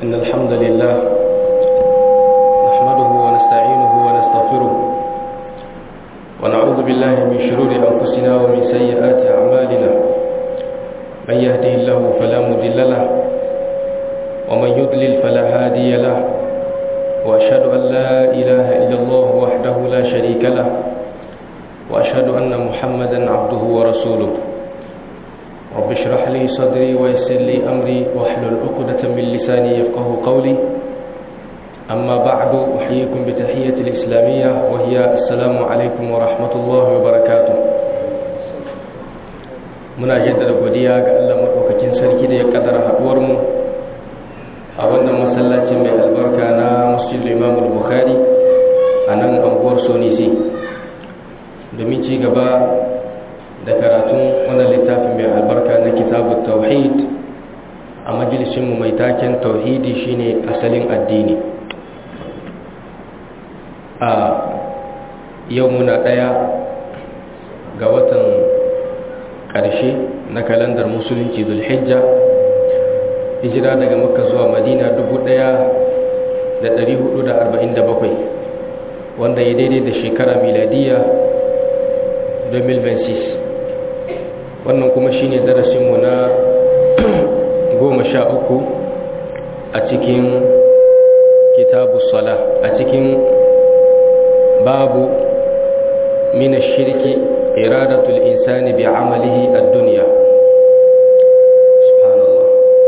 إن الحمد لله نحمده ونستعينه ونستغفره ونعوذ بالله من شرور أنفسنا ومن سيئات أعمالنا من يهده الله فلا مضل له ومن يضلل فلا هادي له وأشهد أن لا إله إلا الله وحده لا شريك له وأشهد أن محمدا عبده ورسوله رب اشرح لي صدري ويسر لي أمري واحلل عقدة من لساني يفقه قولي أما بعد أحييكم بتحية الإسلامية وهي السلام عليكم ورحمة الله وبركاته muna jaddada godiya ga Allah madaukakin sarki da ya kaddara haduwar mu a wannan masallaci mai albarka na Masjid Imam Bukhari a nan anguwar Sonisi domin ci gaba da karatun wannan littafin mai albarka na kitabu tauhid a majalisinmu mai taken tauhidi shine asalin addini a yau muna ɗaya ga watan ƙarshe na kalandar musulunci zulhijja hijira daga makka zuwa madina 1447 wanda ya daidai da shekara miladiya 2026 wannan kuma shine darasinmu na goma sha uku a cikin kitabu sala a cikin babu mina shirki iradatul insani bi amalihi a duniya subhanallah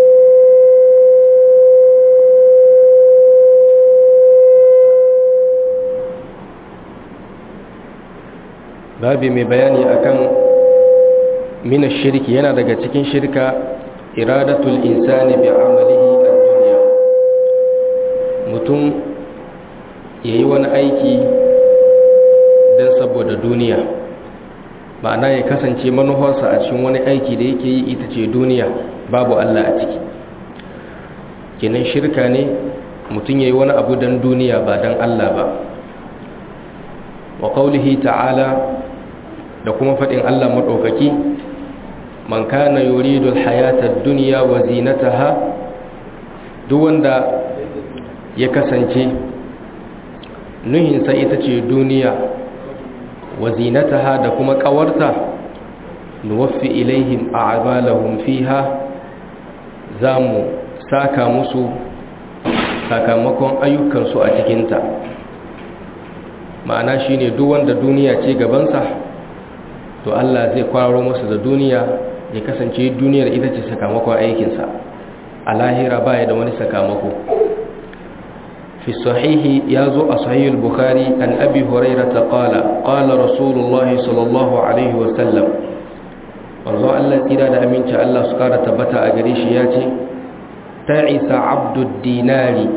babi mai bayani akan min shirki yana daga cikin shirka iradatul insani bi amalihi ad-dunya mutum yayi wani aiki dan saboda duniya ma'ana ya kasance manufarsa a cikin wani aiki da yake yi ita ce duniya babu Allah a ciki kenan shirka ne mutum yayi wani abu dan duniya ba dan Allah ba wa qawlihi ta'ala da kuma faɗin Allah maɗaukaki man kana yuridu alhayata ad-dunya wa zinataha duk wanda ya kasance nuhinsa ita ce duniya wa zinataha da kuma ƙawarta nuwaffi ilaihim a'malahum fiha zamu saka musu sakamakon ayyukansu a cikinta ma'ana shine duk wanda duniya ce gabansa to Allah zai kwaro masa da duniya ya kasance duniyar ita ce sakamakon aikinsa a lahira baya da wani sakamako fi sahihi ya zo a sahihul bukhari an abi huraira ta qala qala rasulullahi sallallahu alaihi wasallam wanzu Allah tsira da aminci Allah su kara tabbata a gare shi ya ce ta'isa abdud dinari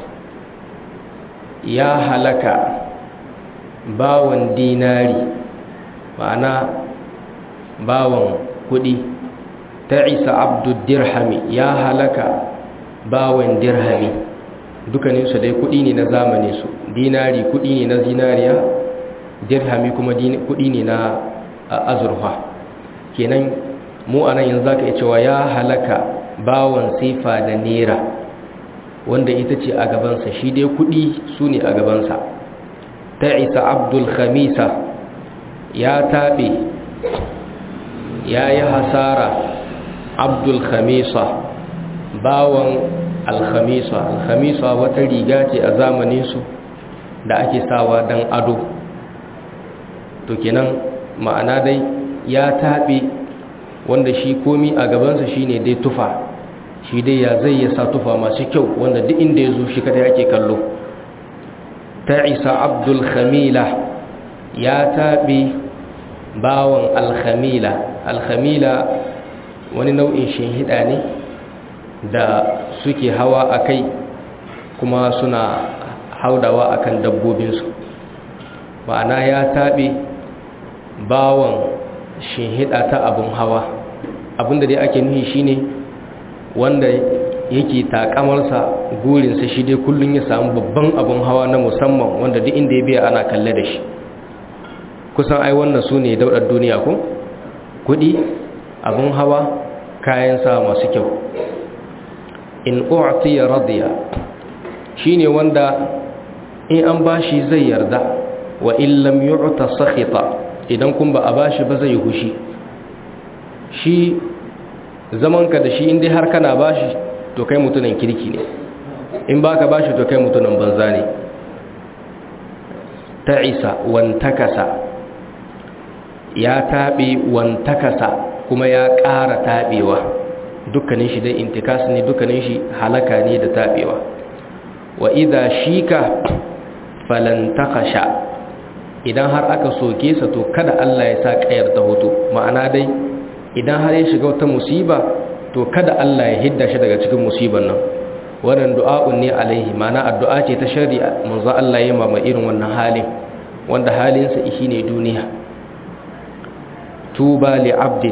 ya halaka bawan dinari ma'ana bawan kudi ta isa abdul dirhami ya halaka bawan dirhami dukkaninsu dai kudi ne na zamani su dinari kudi ne na zinariya dirhami kuma kudi ne na azurfa kenan mu anan yanzu zaka iya cewa ya halaka bawan sifa da nera wanda ita ce a gabansa shi dai kudi su ne a gabansa ta isa abdul khamisa ya taɓe ya yi hasara abdul khamisa bawan alkhamisa alkhamisa wata riga ce a zamaninsu da ake sawa don ado to kenan ma'ana dai ya taɓe wanda shi komi a gabansa shine dai tufa shi dai ya zai ya sa tufa masu kyau wanda duk inda ya zo shi kada yake kallo ta isa abdul khamila ya taɓe bawan alhamila alhamila wani nau'in shinhida ne da suke hawa a kai kuma suna haudawa akan dabbobinsu ma'ana ya taɓe bawan shinhida ta abin hawa abinda dai ake nuhi shine wanda yake takamarsa gurinsa shi dai kullum ya samu babban abin hawa na musamman wanda duk inda ya biya ana kalle da shi kusan ai wannan su ne daudar duniya ko kudi abin hawa kayan sa masu kyau in u'tiya radiya shine wanda in an bashi zai yarda wa in lam yu'ta sakhita idan kun ba a bashi ba zai hushi shi zamanka da shi indai har kana bashi to kai mutunan kirki ne in baka bashi to kai mutunan banza ne ta'isa wantakasa ya taɓe wantakasa kuma ya ƙara taɓewa dukkanin shi dai intikas ne dukkanin shi halaka ne da taɓewa wa idha shika falantakasha idan har aka soke sa to kada Allah ya sa ƙayar ta hoto ma'ana dai idan har ya shiga wata musiba to kada Allah ya hidda shi daga cikin musibar nan wannan du'a'un ne alaihi ma'ana addu'a ce ta shari'a manzo Allah ya mama irin wannan halin wanda halinsa shi ne duniya tuba li abdin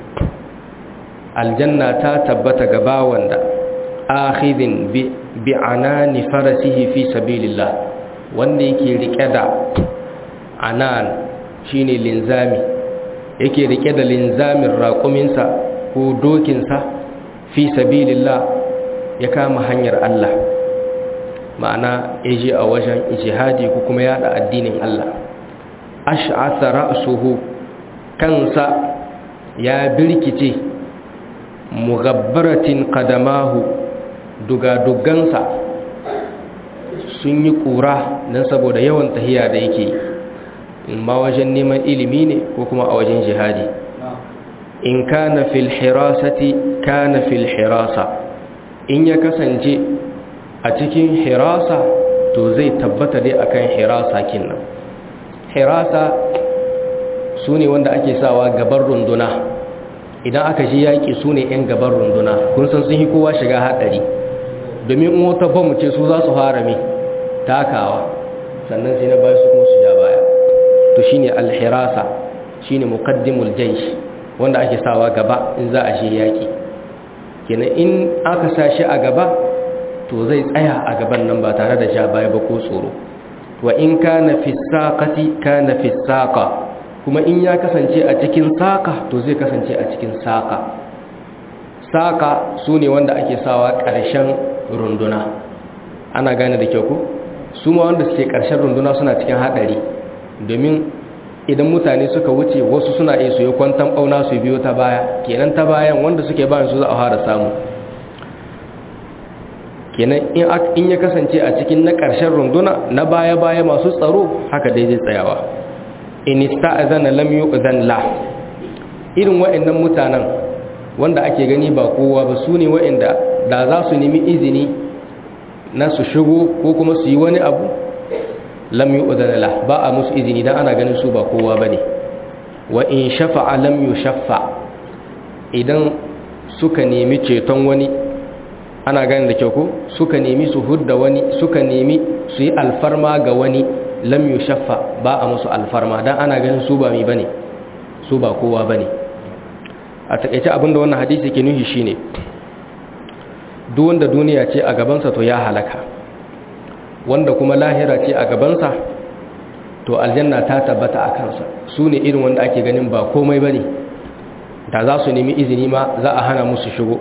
aljanna ta tabbata ga bawan da akhidin bi anani farasihi fi sabilillah wanda yake rike da anan shine linzami yake rike da linzamin raƙuminsa ko dokinsa fi sabilillah ya kama hanyar Allah ma'ana ya je a wajen ijihadi ko kuma yada addinin Allah ash'atha ra'suhu kansa ya birkice mughabbaratin qadamahu dugadugansa sun yi kura dan saboda yawan tahiya da yake in ma wajen neman ilimi ne ko kuma a wajen jihadi in kana fil hirasati kana fil hirasa in ya kasance a cikin hirasa to zai tabbata dai akan hirasa kinnan hirasa su ne wanda ake sawa gaban runduna idan aka ji yaƙi su ne 'yan gaban runduna kun san sun yi kowa shiga haɗari domin in wata bamu ce su za su fara mai takawa sannan sai na bayan su kuma su ja baya to shine alhirasa shine muqaddimul jaysh wanda ake sawa gaba in za a je yaƙi kenan in aka sa shi a gaba to zai tsaya a gaban nan ba tare da ja baya ba ko tsoro wa in kana fi saqati kana fi saqa kuma in ya kasance a cikin saqa to zai kasance a cikin saqa saqa sune wanda ake sawa ƙarshen runduna ana gane da kyau ko su ma wanda suke ƙarshen runduna suna cikin hadari domin idan mutane suka wuce wasu suna iya su yi kwantan bauna su biyo ta baya kenan ta bayan wanda suke bayan su za a fara samu kenan in ya kasance a cikin na ƙarshen runduna na baya-baya masu tsaro haka dai zai tsayawa in ista'azana lam yu'zan la irin wa'annan mutanen wanda ake gani ba kowa ba su ne wa'anda da za su nemi izini na su shigo ko kuma su yi wani abu lam yu'zan la ba a musu izini dan ana ganin su ba kowa bane wa in shafa'a lam yushaffa idan suka nemi ceton wani ana gani da kyau ko suka nemi su hudda wani suka nemi su yi alfarma ga wani lam yushaffa ba a musu alfarma dan ana ganin su ba mi bane su ba kowa bane a takeice abinda wannan hadisi ke nuhi shine duk wanda duniya ce a gabansa to ya halaka wanda kuma lahira ce a gabansa to aljanna ta tabbata a kansa su ne irin wanda ake ganin ba komai bane da za su nemi izini ma za a hana musu shigo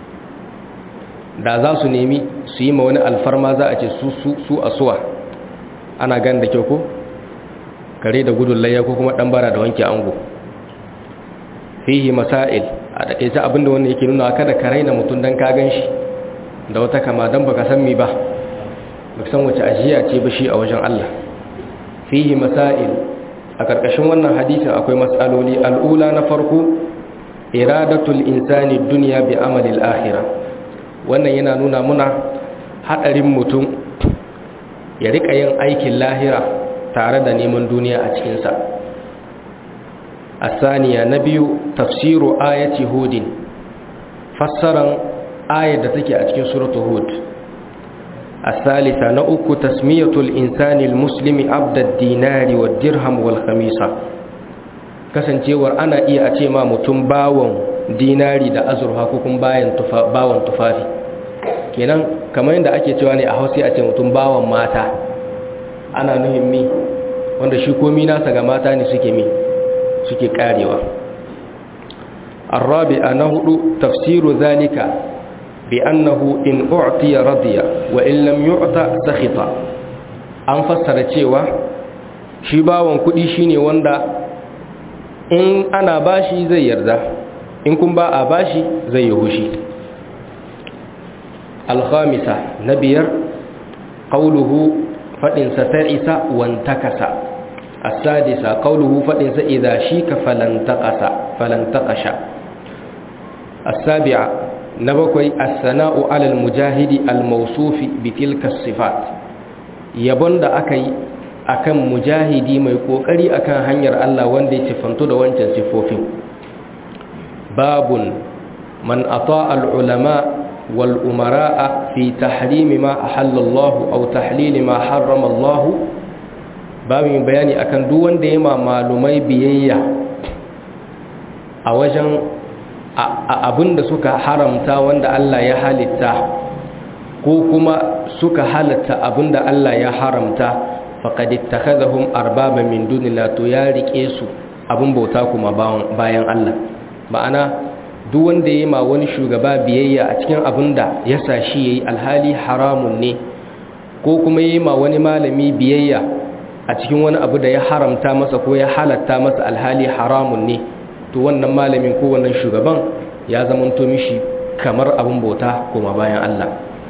da za su nemi su yi ma wani alfarma za a ce su a suwa ana gan da kyau ko kare da gudun layya ko kuma dan bara da wanke ango fihi masail a takeice abinda wannan yake nuna kada ka raina mutum dan ka gan shi da wata kama dan baka san mi ba baka san wace ajiya ce ba shi a wajen Allah fihi masail a karkashin wannan hadisin akwai matsaloli al'ula na farko iradatul insani dunya bi amali al-akhirah wannan yana nuna muna hadarin mutum ya rika yin aikin lahira tare da neman duniya a cikinsa asaniya na biyu tafsiru ayati hudin fassaran ayar da take a cikin suratul hud asalisa na uku tasmiyatul insani muslimi abdad dinari wa dirham wal khamisa kasancewar ana iya a ce ma mutum bawon dinari da azurfa ko kuma bawon tufafi kenan kamar yadda ake cewa ne a hausa a ce mutum bawan mata ana nuhin mi wanda shi komi nasa ga mata ne suke mi suke karewa arabi a na hudu tafsiru zalika bi annahu in u'tiya radiya wa in lam yu'ta sakhita an fassara cewa shi bawon kudi shine wanda in ana bashi zai yarda in kun ba a bashi zai yi hushi alhamisa na biyar ƙauluhu faɗinsa ta isa wantakasa asadisa ƙauluhu faɗinsa idha shi ka falantakasha asabi'a na bakwai as-sana'u alal mujahidi al-mawsufi bi tilka sifat yabon da aka yi akan mujahidi mai kokari akan hanyar Allah wanda ya sifantu da wancan sifofin babun man ata al-ulama wal umara'a fi tahrim ma ahalla Allah aw tahlil ma harrama Allah babin bayani akan duk wanda ya ma malumai biyayya a wajen abinda suka haramta wanda Allah ya halitta ko kuma suka halatta abinda Allah ya haramta faqad ittakhadhahum arbaba min dunillah to ya rike su abin bauta kuma bayan Allah ma'ana duk wanda yayi ma wani shugaba biyayya a cikin abinda ya sa shi yayi alhali haramun ne ko kuma yayi ma wani malami biyayya a cikin wani abu da ya haramta masa ko ya halatta masa alhali haramun ne to wannan malamin ko wannan shugaban ya zamanto mishi kamar abin bauta kuma bayan Allah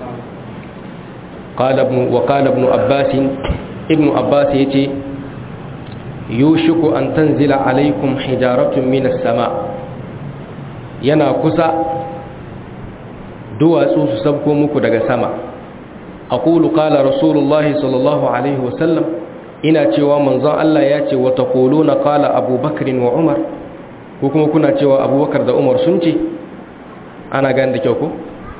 قال ابن وقال ابن عباس ابن عباس يتي يوشك أن تنزل عليكم حجارة من السماء yana kusa duwatsu su sabko muku daga sama aqulu qala rasulullahi sallallahu alaihi wasallam ina cewa manzon Allah ya ce wa taquluna qala abubakar wa umar ko kuma kuna cewa abubakar da umar sun ce ana gane da kyau ko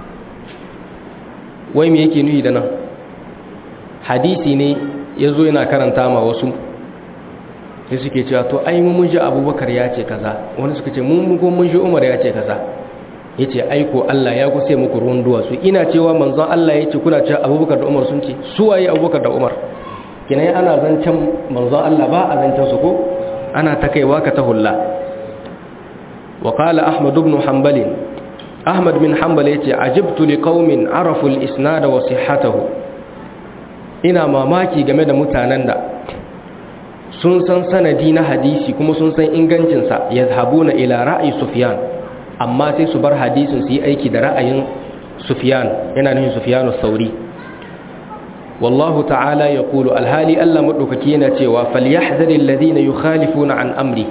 wai me yake nuhi da nan hadisi ne ya zo yana karanta ma wasu sai suke cewa to ai mun ji abubakar ya ce kaza wani suka ce mun ko mun ji umar ya ce kaza ya ce aiko Allah ya kusa muku ruwan duwatsu ina cewa manzon Allah ya ce kuna cewa abubakar da umar sun ce su waye abubakar da umar kinai ana zancen manzon Allah ba a zancen su ko ana ta kaiwa ka ta hulla wa qala ahmad ibn hanbal ahmad bin hanbal yace ajibtu liqaumin arafu al-isnad wa sihhatahu ina mamaki game da mutanen da sun san sanadi na hadisi kuma sun san ingancinsa ya na ila ra'ayi sufiyan amma sai su bar hadisin su yi aiki da ra'ayin sufiyan yana nufin sufiyanu sauri wallahu ta'ala ya kulu alhali allah maɗaukaki yana cewa falyahzaril ladina yukhalifuna an amri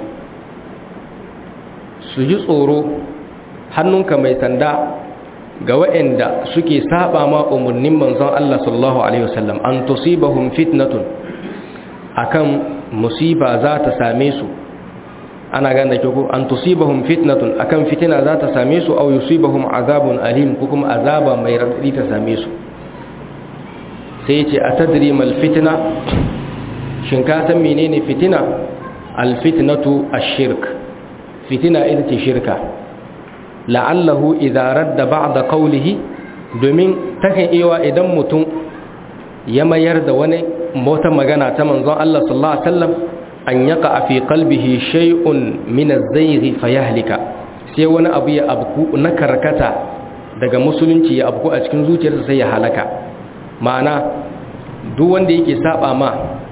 su ji tsoro hannunka mai sanda ga waɗanda suke saba ma umarnin manzon Allah sallallahu alaihi wasallam an tusibahum fitnatun akan musiba za ta same su ana gane ko an tusibahum fitnatun akan fitina za ta same su aw yusibahum azabun alim ko kuma azaba mai radadi ta same su sai ce atadri mal fitna shin ka san menene fitina al fitnatu ash-shirk fitina ita ce shirka la'allahu idza radda ba'da qawlihi domin takan iya idan mutum ya mayar da wani wata magana ta manzon Allah sallallahu alaihi wasallam an yaka fi qalbihi shay'un min az-zayg fayahlika sai wani abu ya abku na karkata daga musulunci ya abku a cikin zuciyarsa sai ya halaka ma'ana duk wanda yake saba ma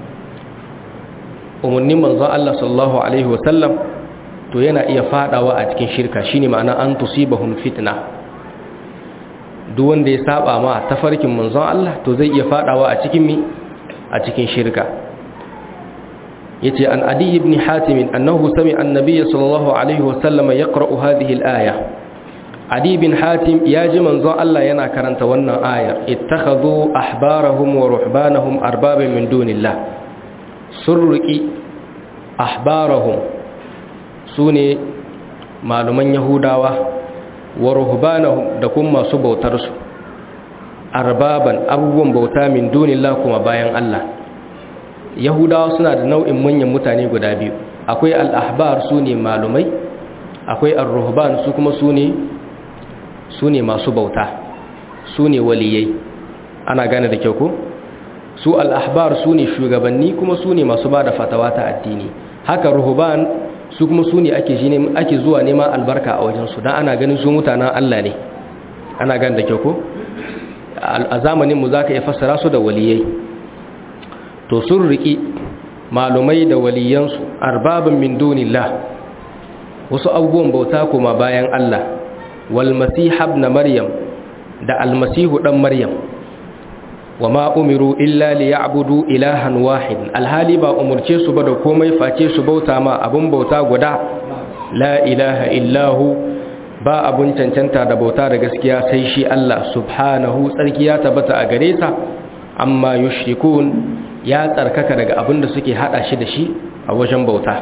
umarnin manzon Allah sallallahu alaihi wasallam to yana iya fadawa a cikin shirka shine ma'ana an tusibahum fitna duk wanda ya saba ma tafarkin manzon Allah to zai iya fadawa a cikin mi a cikin shirka yace an adi ibn hatim annahu sami'a an-nabiy sallallahu alaihi wasallam yaqra'u hadhihi al-aya adi ibn hatim yaji manzon Allah yana karanta wannan ayar ittakhadhu ahbarahum wa ruhbanahum arbaban min dunillah surruki ahbarahum sune maluman yahudawa wa ruhbanahum da kuma masu bautar su arbaban abubuwan bauta min dunillah kuma bayan Allah yahudawa suna da nau'in manyan mutane guda biyu akwai al-ahbar sune malumai akwai ar-ruhban su kuma sune sune masu bauta sune waliyai ana gane da kyau ko su al-ahbar sune shugabanni kuma sune masu bada fatawa ta addini haka ruhban su kuma su ne ake zuwa neman albarka a wajensu don ana ganin su mutanen Allah ne ana gan da kyau ko a zamanin mu zaka iya fassara su da waliyai to sun riki malumai da waliyansu arbabin min dunillah wasu abubuwan bauta kuma bayan Allah wal masih ibn maryam da almasihu dan maryam wa ma umiru illa liya'budu ilahan wahid alhali ba umurce su ba da komai face su bauta ma abun bauta guda la ilaha illahu ba abun cancanta da bauta da gaskiya sai shi Allah subhanahu tsarki ya tabbata a gare sa amma yushrikun ya tsarkaka daga abin da suke hada shi da shi a wajen bauta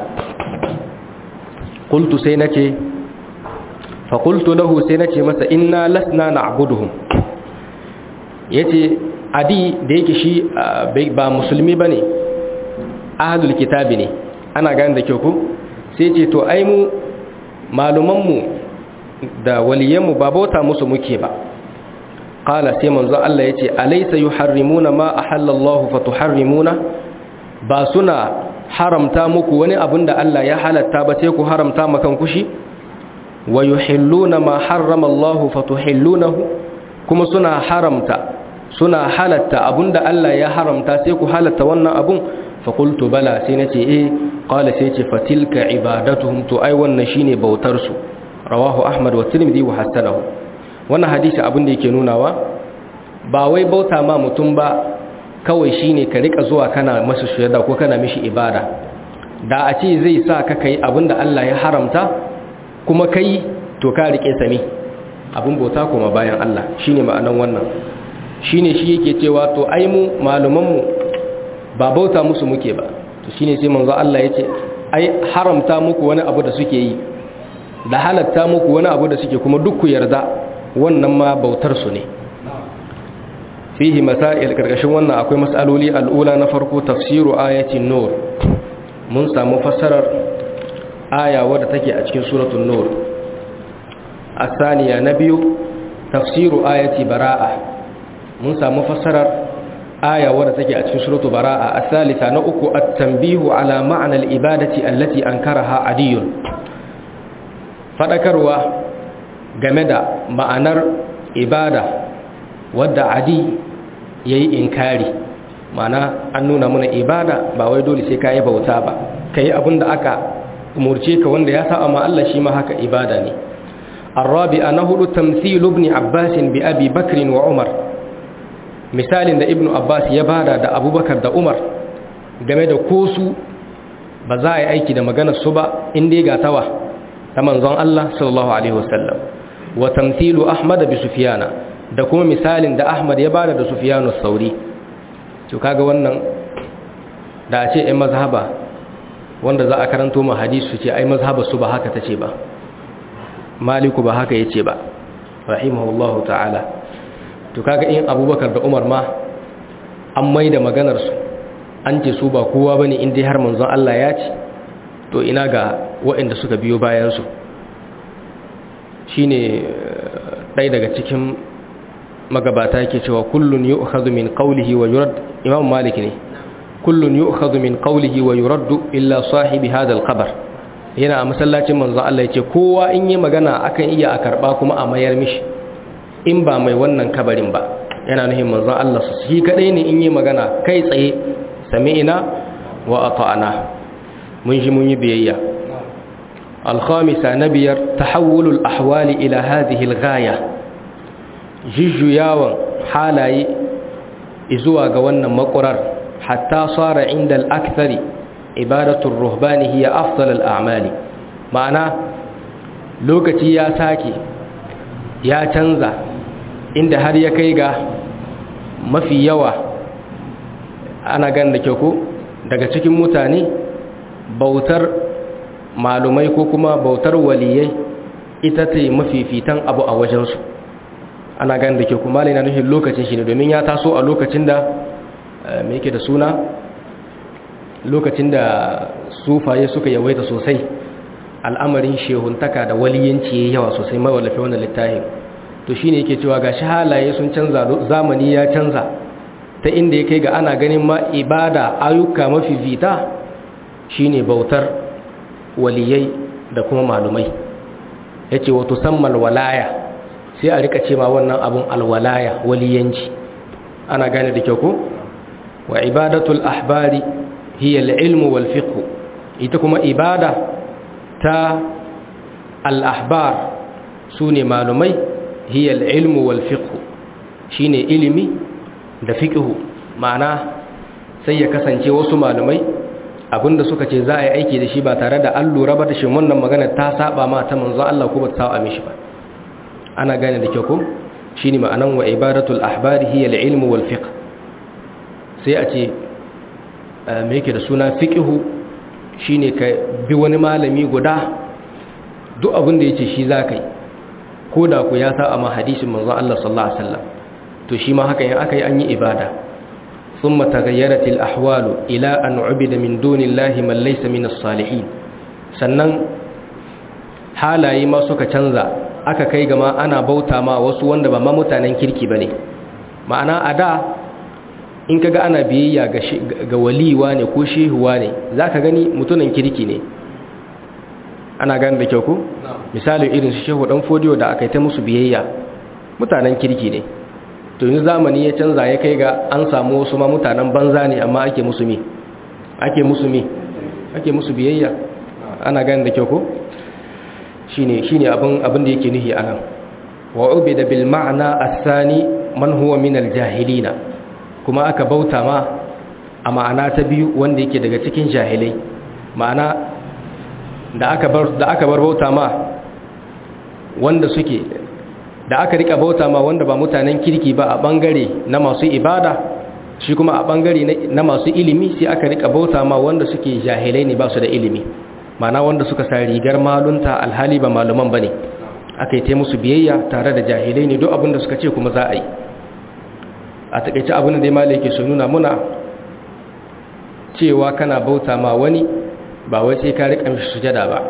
qultu sai nace fa qultu lahu sai nace masa inna lasna na'buduhum yace adi da yake shi ba musulmi bane ahlul kitabi ne ana gane da kyau ko sai ce to ai mu maluman mu da waliyan mu ba bauta musu muke ba qala sai manzo Allah yace alaysa yuharrimuna ma ahallallahu fatuharrimuna ba suna haramta muku wani abin da Allah ya halatta ba sai ku haramta makan kushi wa yuhilluna ma harrama Allah fatuhillunahu kuma suna haramta suna halatta abinda Allah ya haramta sai ku halatta wannan abun fa qultu bala sai nace eh qala sai ce fatilka ibadatuhum to ai wannan shine bautar su rawahu ahmad wa tirmidhi wa hasanahu wannan hadisi abin da yake nunawa ba wai bauta ma mutum ba kawai shine ka rika zuwa kana masa sujada ko kana mishi ibada da a ce zai sa ka kai abinda Allah ya haramta kuma kai to ka rike sami abin bauta kuma bayan Allah shine ma'anan wannan shine shi yake cewa to ai mu maluman mu ba bauta musu muke ba to shine sai manzo Allah yace ai haramta muku wani abu da suke yi da halatta muku wani abu da suke kuma duk ku yarda wannan ma bautar su ne fihi masail karkashin wannan akwai mas'aloli al'ula na farko tafsiru ayatin nur mun samu fassarar aya wadda take a cikin suratul nur asaniya na biyu tafsiru ayati bara'a mun samu fassarar aya wadda take a cikin suratul bara'a asalisa na uku at-tanbihu ala ma'na al-ibadati allati ankaraha adiyun fadakarwa game da ma'anar ibada wadda adi ya yi inkari mana an nuna muna ibada ba wai dole sai ka yi bauta ba ka yi abin da aka umurce ka wanda ya sa ma Allah shi ma haka ibada ne الرابع نهر تمثيل ابن عباس بأبي بكر وعمر مثال da ibnu abbas ya bada da abubakar da umar game da kosu ba za a yi aiki da maganar su ba inda ga tawa ta manzon Allah sallallahu alaihi wasallam wa tamthilu ahmad bi sufyana da kuma misalin da ahmad ya bada da sufyanu sauri to kaga wannan da a ce ai mazhaba wanda za a karanto mu hadisi su ce ai mazhaba su ba haka tace ba maliku ba haka yace ba rahimahullahu ta'ala to kaga in abubakar da umar ma an maida maganar su an ce su ba kowa bane in dai har manzon Allah ya ce to ina ga waɗanda suka biyo bayan su shine ɗaya daga cikin magabata yake cewa kullun yu'khadhu min qawlihi wa yurad imam malik ne kullun yu'khadhu min qawlihi wa yuraddu illa sahibi hadha al-qabr yana a masallacin manzon Allah yace kowa in yi magana akan iya a karba kuma a mayar mishi in ba mai wannan kabarin ba yana nuhin manzon Allah su shi kadai ne in yi magana kai tsaye sami'ina wa ata'ana mun ji mun yi biyayya al-khamisa nabiyar tahawulul ahwali ila hadhihi al-ghaya jujjuyawan halaye zuwa ga wannan makurar hatta sara inda al-akthari ibadatul ruhbani hiya afdal al-a'mali ma'ana lokaci ya sake ya canza inda har ya kai ga mafi yawa ana gan da kyau ko daga cikin mutane bautar malumai ko kuma bautar waliyai ita ce mafifitan abu a wajensu ana gan da kyau kuma na nufin lokacin shi ne domin ya taso a lokacin da mai yake da suna lokacin da sufaye suka yawaita sosai al'amarin shehuntaka da waliyanci ya yawa sosai mawallafe wannan littafin to shine yake cewa gashi halaye sun canza zamani ya canza ta inda ya kai ga ana ganin ma ibada ayyuka mafi vita shine bautar waliyai da kuma malumai yace wato sammal walaya sai a rika cewa wannan abun alwalaya waliyanci ana gane da kyau ko wa ibadatul ahbari hiya al-ilmu wal fiqh ita kuma ibada ta al-ahbar sune malumai hiya al-ilmu wal fiqh shine ilimi da fiqh ma'ana sai ya kasance wasu malumai abinda suka ce za a yi aiki da shi ba tare da an lura ba da shi wannan magana ta saba ma ta manzon Allah ko ba ta saba mishi ba ana gane da kyau ko shine ma'anan wa ibadatul ahbari hiya al-ilmu wal fiqh sai a ce me yake da suna fiqhu shine ka bi wani malami guda duk abin da yace shi zakai ko da ku ya sa amma hadisin manzon Allah sallallahu alaihi wasallam to shi ma haka in aka yi an yi ibada thumma taghayyarat al-ahwal ila an ubida min dunillahi man laysa min as-salihin sannan halaye ma suka canza aka kai gama ana bauta ma wasu wanda ba ma mutanen kirki bane ma'ana a da in kaga ana biyayya ga waliwa ne ko shehuwa ne zaka gani mutunan kirki ne ana gani da kyau ko misali irin su shehu dan fodiyo da aka yi ta musu biyayya mutanen kirki ne to yanzu zamani ya canza ya kai ga an samu wasu ma mutanen banza ne amma ake musu mi ake musu mi ake musu biyayya ana gani da kyau ko shine shine abin abin da yake nuhi anan wa ubida bil ma'na athani man huwa min al jahilina kuma aka bauta ma a ma'ana ta biyu wanda yake daga cikin jahilai ma'ana da aka bar da aka bar bauta ma wanda suke da aka rika bauta ma wanda ba mutanen kirki ba a bangare na masu ibada shi kuma a bangare na masu ilimi sai aka rika bauta ma wanda suke jahilai ne ba su da ilimi mana wanda suka sa rigar malunta alhali ba maluman bane aka yi ta musu biyayya tare da jahilai ne duk abin da suka ce kuma za a yi a takaice abin da dai malai ke so nuna muna cewa kana bauta ma wani ba wai sai ka rika mishi sujada ba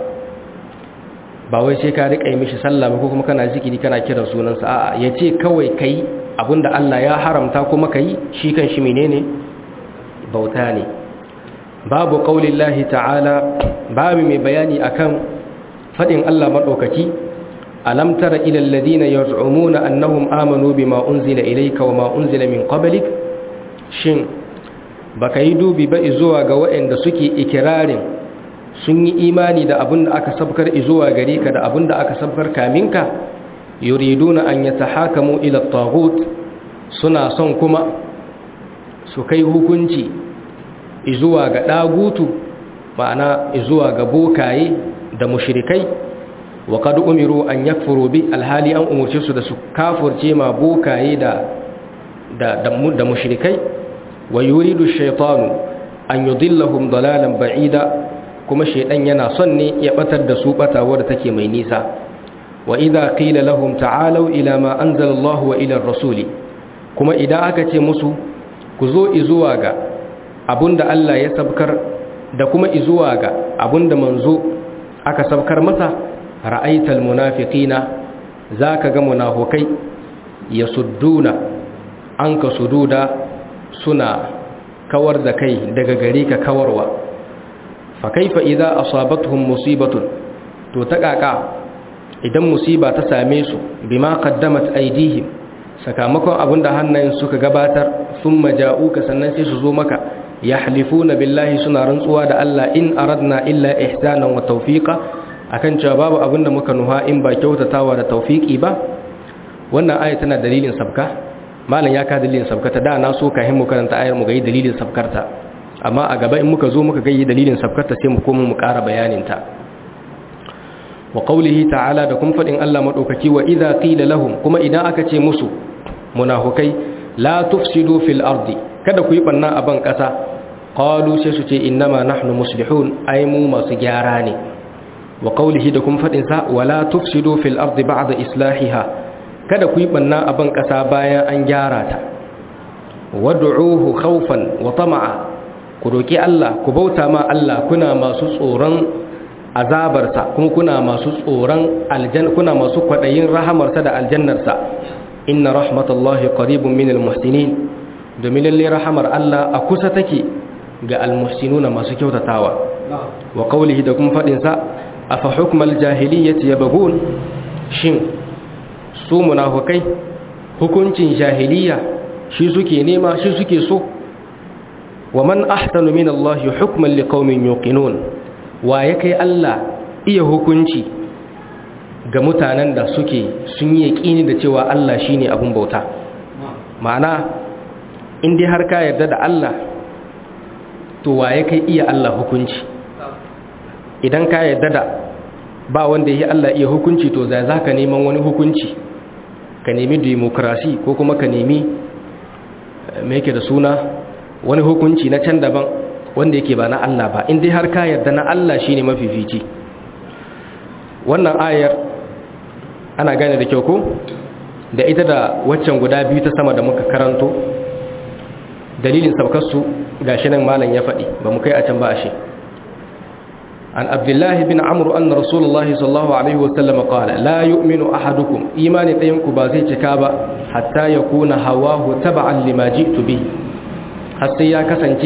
ba wai sai ka rika mishi sallah ba ko kuma kana zikiri kana kiran sunansa a'a yace kawai kai abinda Allah ya haramta kuma kai shi kan shi menene bauta ne babu qaulillahi ta'ala babu mai bayani akan fadin Allah madaukaki alam tara ila alladhina yaz'umuna annahum amanu bima unzila ilayka wama unzila min qablik shin baka yi dubi ba zuwa ga waɗanda suke ikirarin sun yi imani da abin da aka sabkar zuwa gare ka da abin da aka sabkar kaminka yuriduna an yatahakamu ila taghut suna son kuma su kai hukunci zuwa ga dagutu ma'ana zuwa ga bokaye da mushrikai wa qad umiru an yakfuru bi alhali an umurce su da su kafurce ma bokaye da da da mushrikai wa yuridu shaytanu an yudillahum dalalan ba'ida kuma shaydan yana son ne ya batar da su batawar da take mai nisa wa idza qila lahum ta'alu ila ma anzala Allah wa ila ar-rasul kuma idan aka ce musu ku zo izuwa ga abunda Allah ya sabkar da kuma izuwa ga abunda manzo aka sabkar masa ra'aital munafiqina zaka ga munafikai yasudduna anka sududa suna kawar da kai daga gare ka kawarwa fa kaifa idza asabatuhum musibatun to ta kaka idan musiba ta same su bima qaddamat aydihim sakamakon abinda hannayen suka gabatar thumma ja'uka sannan sai su zo maka yahlifuna billahi suna rantsuwa da Allah in aradna illa ihsanan wa tawfiqa akan cewa babu abinda muka nuha in ba kyautatawa da tawfiki ba wannan aya tana dalilin sabka malam ya ka dalilin sabkarta da na so kahin mu karanta ayar mu ga dalilin sabkarta amma a gaba in muka zo muka ga dalilin sabkarta sai mu koma mu ƙara bayanin ta wa qawlihi ta'ala da kuma fadin Allah madaukaki wa idza qila lahum kuma idan aka ce musu munafikai la tufsidu fil ardi kada ku yi banna a ban kasa qalu sai su ce innama nahnu muslihun ai mu masu gyara ne wa qawlihi da kuma fadin sa wala tufsidu fil ardi ba'da islahiha kada ku yi banna a ban ƙasa bayan an gyara ta wad'uhu khawfan wa tama'a ku roki Allah ku bauta ma Allah kuna masu tsoron azabarsa kuma kuna masu tsoron aljanna kuna masu kwadayin rahamarsa da aljannarsa inna rahmatallahi qaribun minal muhsinin domin lalle rahamar Allah a kusa take ga almuhsinuna masu kyautatawa wa qawlihi da kuma fadin sa afa hukmal jahiliyyati yabghun shin su munafukai hukuncin jahiliya shi suke nema shi suke so wa man ahsanu min Allah hukman liqaumin yuqinun wa ya kai Allah iya hukunci ga mutanen da suke sun yi yaƙini da cewa Allah shine abun bauta ma'ana in dai har ka yarda da Allah to wa ya kai iya Allah hukunci idan ka yarda da ba wanda ya Allah iya hukunci to za za ka neman wani hukunci ka nemi demokrasi ko kuma ka nemi mai yake da suna wani hukunci na can daban wanda yake ba na Allah ba in dai har ka yarda na Allah shine mafifici wannan ayar ana gane da kyau ko da ita da waccan guda biyu ta sama da muka karanto dalilin saukarsu gashi nan malam ya faɗi ba mu kai a can ba a shi عن عبد الله بن عمرو أن رسول الله صلى الله عليه وسلم قال لا يؤمن أحدكم إيمان تيمك بازي تكابا حتى يكون هواه تبعا لما جئت به حتى يا كسنتي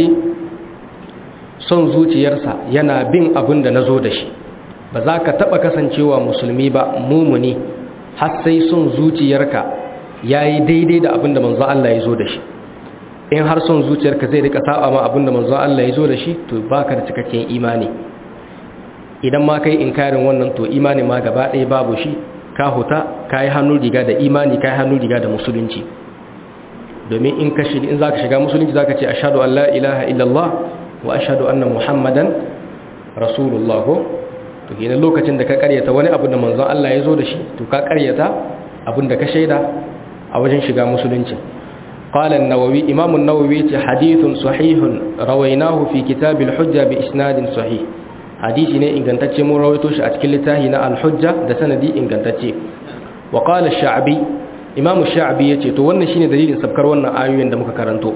son zuciyarsa yana bin abin da na zo da shi ba za ka taɓa kasancewa musulmi ba mumuni har sai son zuciyarka ya yi daidai da abin da manzo Allah ya zo da shi in har son zuciyarka zai rika saba ma abin da manzo Allah ya zo da shi to baka da cikakken imani idan ma kai inkarin wannan to imani ma gaba ɗaya babu shi ka huta ka yi hannu riga da imani ka yi hannu riga da musulunci domin in ka shiga in zaka shiga musulunci zaka ce ashhadu an la ilaha illallah wa ashhadu anna muhammadan rasulullah ko to kenan lokacin da ka karyata wani abu da manzon Allah ya zo da shi to ka karyata abin da ka shaida a wajen shiga musulunci قال النووي إمام النووي حديث صحيح رويناه في كتاب الحجة بإسناد صحيح hadisi ne ingantacce mun rawaito shi a cikin littafi na al-hujja da sanadi ingantacce wa qala ash-sha'bi imamu sha'bi yace to wannan shine dalilin sabkar wannan ayoyin da muka karanto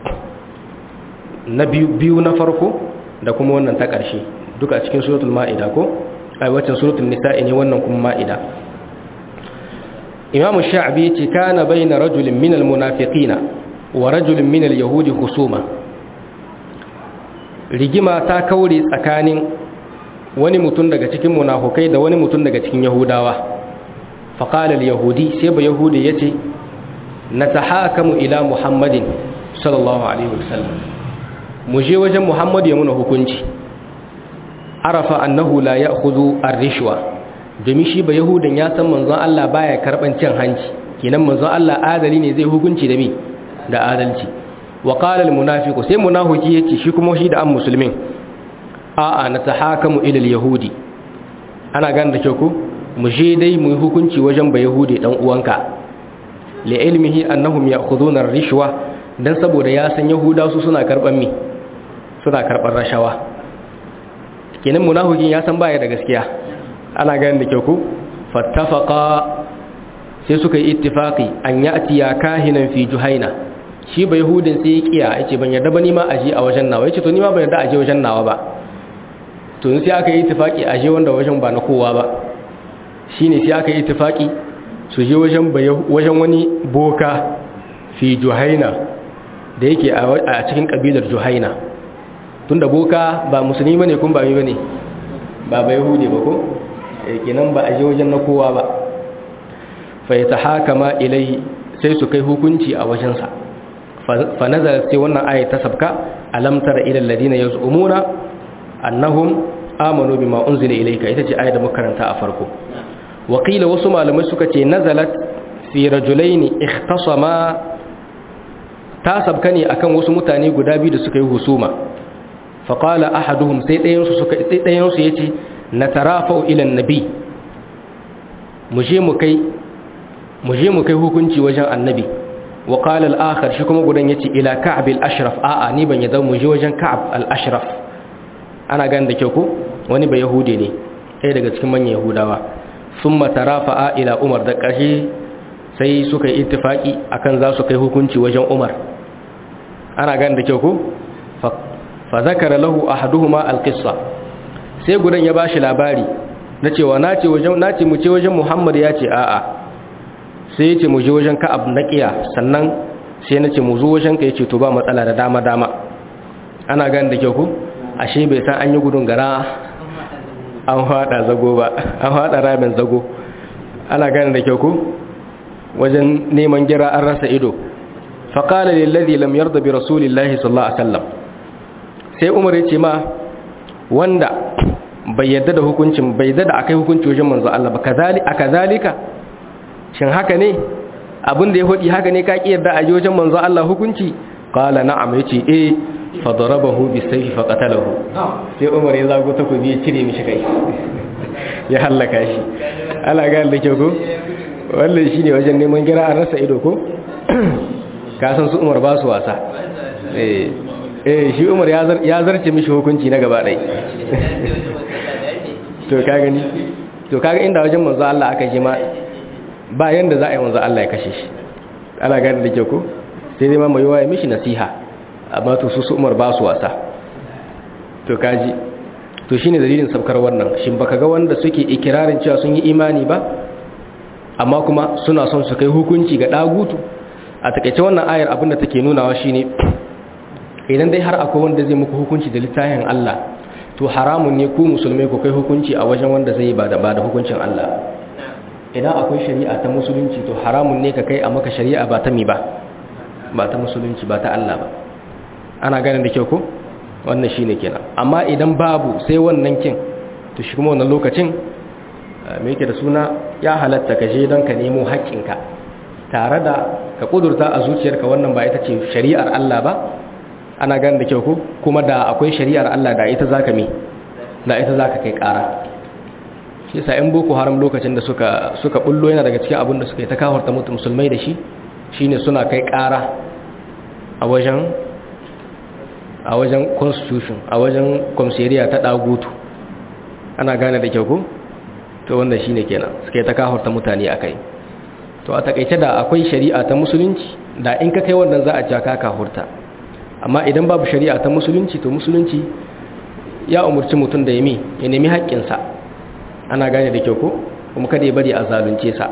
na biyu biyu na farko da kuma wannan ta ƙarshe duka a cikin suratul ma'ida ko ai waccan suratul nisa'i ne wannan kuma ma'ida imamu sha'bi yace kana bayna rajulin min al-munafiqina wa rajulin min al-yahudi husuma rigima ta kaure tsakanin wani mutum daga cikin munafukai da wani mutum daga cikin yahudawa faƙalar yahudi sai ba yahudi ya ce na ta hakamu ila muhammadin sallallahu alaihi wasallam mu je wajen muhammadu ya muna hukunci arafa annahu la ya hudu rishwa domin shi ba yahudin ya san manzon Allah baya karɓan cin hanci kenan manzon Allah adali ne zai hukunci da mi da adalci wa qala al munafiqu sai munafiki yace shi kuma shi da an musulmin a'a na tahakamu ila al yahudi ana gane da kyau ko mu je dai mu yi hukunci wajen ba yahudi dan uwanka li ilmihi annahum ya'khuduna ar rishwa dan saboda ya san yahuda su suna karban mi suna karban rashawa kenan munafikin ya san baya da gaskiya ana gane da kyau ko fattafaqa sai suka yi ittifaqi an ya'ti ya kahinan fi juhaina shi ba yahudin sai ya kiya yace ban yarda ba ni ma aje a wajen nawa yace to ni ma ban yarda aje wajen nawa ba to sai aka yi ittifaki aje wanda wajen ba na kowa ba shine sai aka yi ittifaki su je wajen wajen wani boka fi juhaina da yake a cikin kabilar juhaina tunda boka ba musulmi bane kun ba mi bane ba ba yahudi ba ko kenan ba aje wajen na kowa ba fa yatahakama ilai sai su kai hukunci a wajensa fa nazara sai wannan ayat ta sabka alam tara ila alladhina yaz'umuna annahum amanu bima unzila ilayka ita ce ayat da muka karanta a farko wa qila wasu malamai suka ce nazalat fi rajulaini ikhtasama ta sabka ne akan wasu mutane guda biyu da suka yi husuma fa qala ahaduhum sai dayan su suka sai dayan su yace natarafa ila annabi mu je mu kai mu je mu kai hukunci wajen annabi wa qala al-akhar shi kuma gudan yace ila ka'b al-ashraf a'a ni ban yadda mu je wajen ka'b al-ashraf ana ganin da kyau ko wani ba yahudi ne sai daga cikin manyan yahudawa thumma tarafa'a ila umar da ƙarshe sai suka yi ittifaki akan za su kai hukunci wajen umar ana ganin da kyau ko fa zakara lahu ahaduhuma al-qissa sai gudan ya bashi labari na cewa nace wajen nace mu ce wajen muhammad ya ce a'a sai ya ce mu je wajen ka'ab na ƙiya sannan sai na ce mu zo wajen ka ya ce to ba matsala da dama-dama ana gani da kyau ku ashe bai san an yi gudun gara an haɗa zago ba an haɗa ramin zago ana gani da kyau ku wajen neman gira an rasa ido faƙala lillazi lam yarda bi rasulillahi sallallahu alaihi wasallam sai umar ya ce ma wanda bai yadda da hukuncin bai yadda da akai hukunci wajen manzo Allah ba kazali akazalika shin haka ne abin da ya hudi haka ne ka ki yarda a wajen manzo Allah hukunci qala na'am yace eh fa darabahu bi sayfi fa qatalahu sai umar ya zago ta kubi ya cire mishi kai ya halaka shi ala ga da kyau ko wannan shine wajen neman gira an rasa ido ko ka san su umar ba su wasa eh eh shi umar ya zarce mishi hukunci na gaba ɗai to ka gani to kaga inda wajen manzo Allah aka je ma ba yanda za a yi manzo Allah ya kashe shi ana gani da ke ko sai dai ma mai waye mishi nasiha amma to su su umar ba su wasa to kaji to shine dalilin sabkar wannan shin baka ga wanda suke ikirarin cewa sun yi imani ba amma kuma suna son su kai hukunci ga dagutu a takeice wannan ayar abinda take nunawa shine idan dai har akwai wanda zai muku hukunci da littafin Allah to haramun ne ku musulmai ku kai hukunci a wajen wanda zai ba da ba da hukuncin Allah idan akwai shari'a ta musulunci to haramun ne ka kai a maka shari'a ba ta mi ba ba ta musulunci ba ta Allah ba ana ganin da kyau ko wannan shine kenan amma idan babu sai wannan kin to shi kuma wannan lokacin me yake da suna ya halatta ka je don ka nemo haƙƙinka tare da ka kudurta a zuciyarka wannan ba ita ce shari'ar Allah ba ana ganin da kyau ko kuma da akwai shari'ar Allah da ita zaka mi da ita zaka kai ƙara shi yasa in boko haram lokacin da suka suka bullo yana daga cikin abin da suka yi ta kawarta mutu musulmai da shi shine suna kai ƙara a wajen a wajen constitution a wajen komseriya ta dagutu ana gane da kyau ko to wannan shine kenan suka yi ta kawarta mutane akai to a takaice da akwai shari'a ta musulunci da in ka kai wannan za a ja ka kahurta amma idan babu shari'a ta musulunci to musulunci ya umurci mutum da yami ya nemi haƙƙinsa ana gane da kyau ko kuma kada ya bari a zalunce sa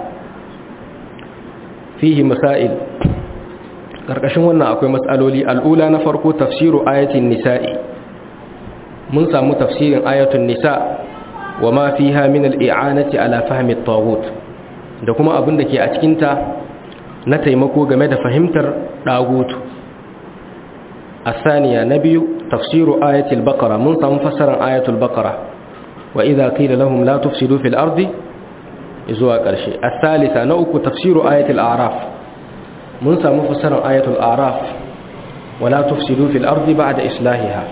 fihi masail karkashin wannan akwai matsaloli al'ula na farko tafsiru ayatin nisa'i mun samu tafsirin ayatun nisa wa ma fiha min al'i'anati ala fahmi at-taghut da kuma abin da ke a cikinta na taimako game da fahimtar dagutu الثانية نبي تفسير آية البقرة من فسر آية البقرة وإذا قيل لهم لا تفسدوا في الأرض إزواء كرشي الثالثة نوك تفسير آية الأعراف من مفسر آية الأعراف ولا تفسدوا في الأرض بعد إصلاحها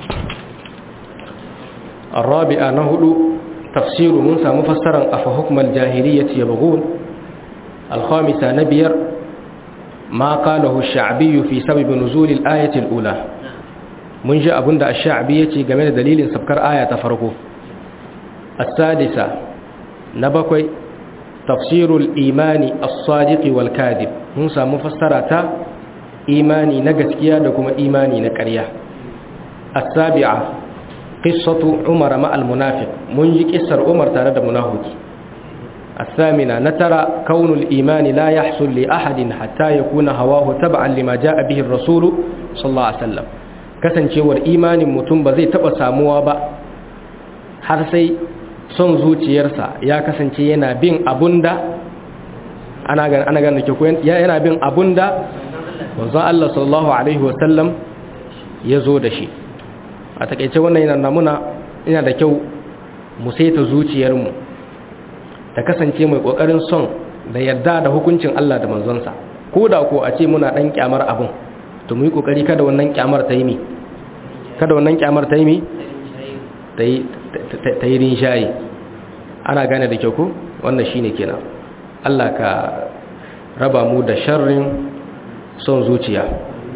الرابعة نهل تفسير من مفسر أفحكم الجاهلية يبغون الخامسة نبير ما قاله الشعبي في سبب نزول الآية الأولى من جاء بند الشعبية جميل دليل سبكر آية فرقه السادسة نبكي تفسير الإيمان الصادق والكاذب موسى مفسرة إيماني نجسكيا لكم إيماني نكريا السابعة قصة عمر مع المنافق منجي كسر عمر تارد منافق الثامنة نترى كون الإيمان لا يحصل لأحد حتى يكون هواه تبعا لما جاء به الرسول صلى الله عليه وسلم kasancewar imanin mutum ba zai taba samuwa ba har sai son zuciyarsa ya kasance yana bin abunda ana gan ana gan ke yana bin abunda manzo Allah sallallahu alaihi wasallam ya zo da shi a takeice wannan yana namuna ina da kyau mu saita zuciyarmu ta kasance mai kokarin son da yarda da hukuncin Allah da manzonsa ko da ko a ce muna dan kyamar abun to mu yi kokari kada wannan kyamar ta yi mi kada wannan kyamar ta yi mi ta yi ta yi rinshayi ana gane da kyau ko wannan shine kenan Allah ka raba mu da sharrin son zuciya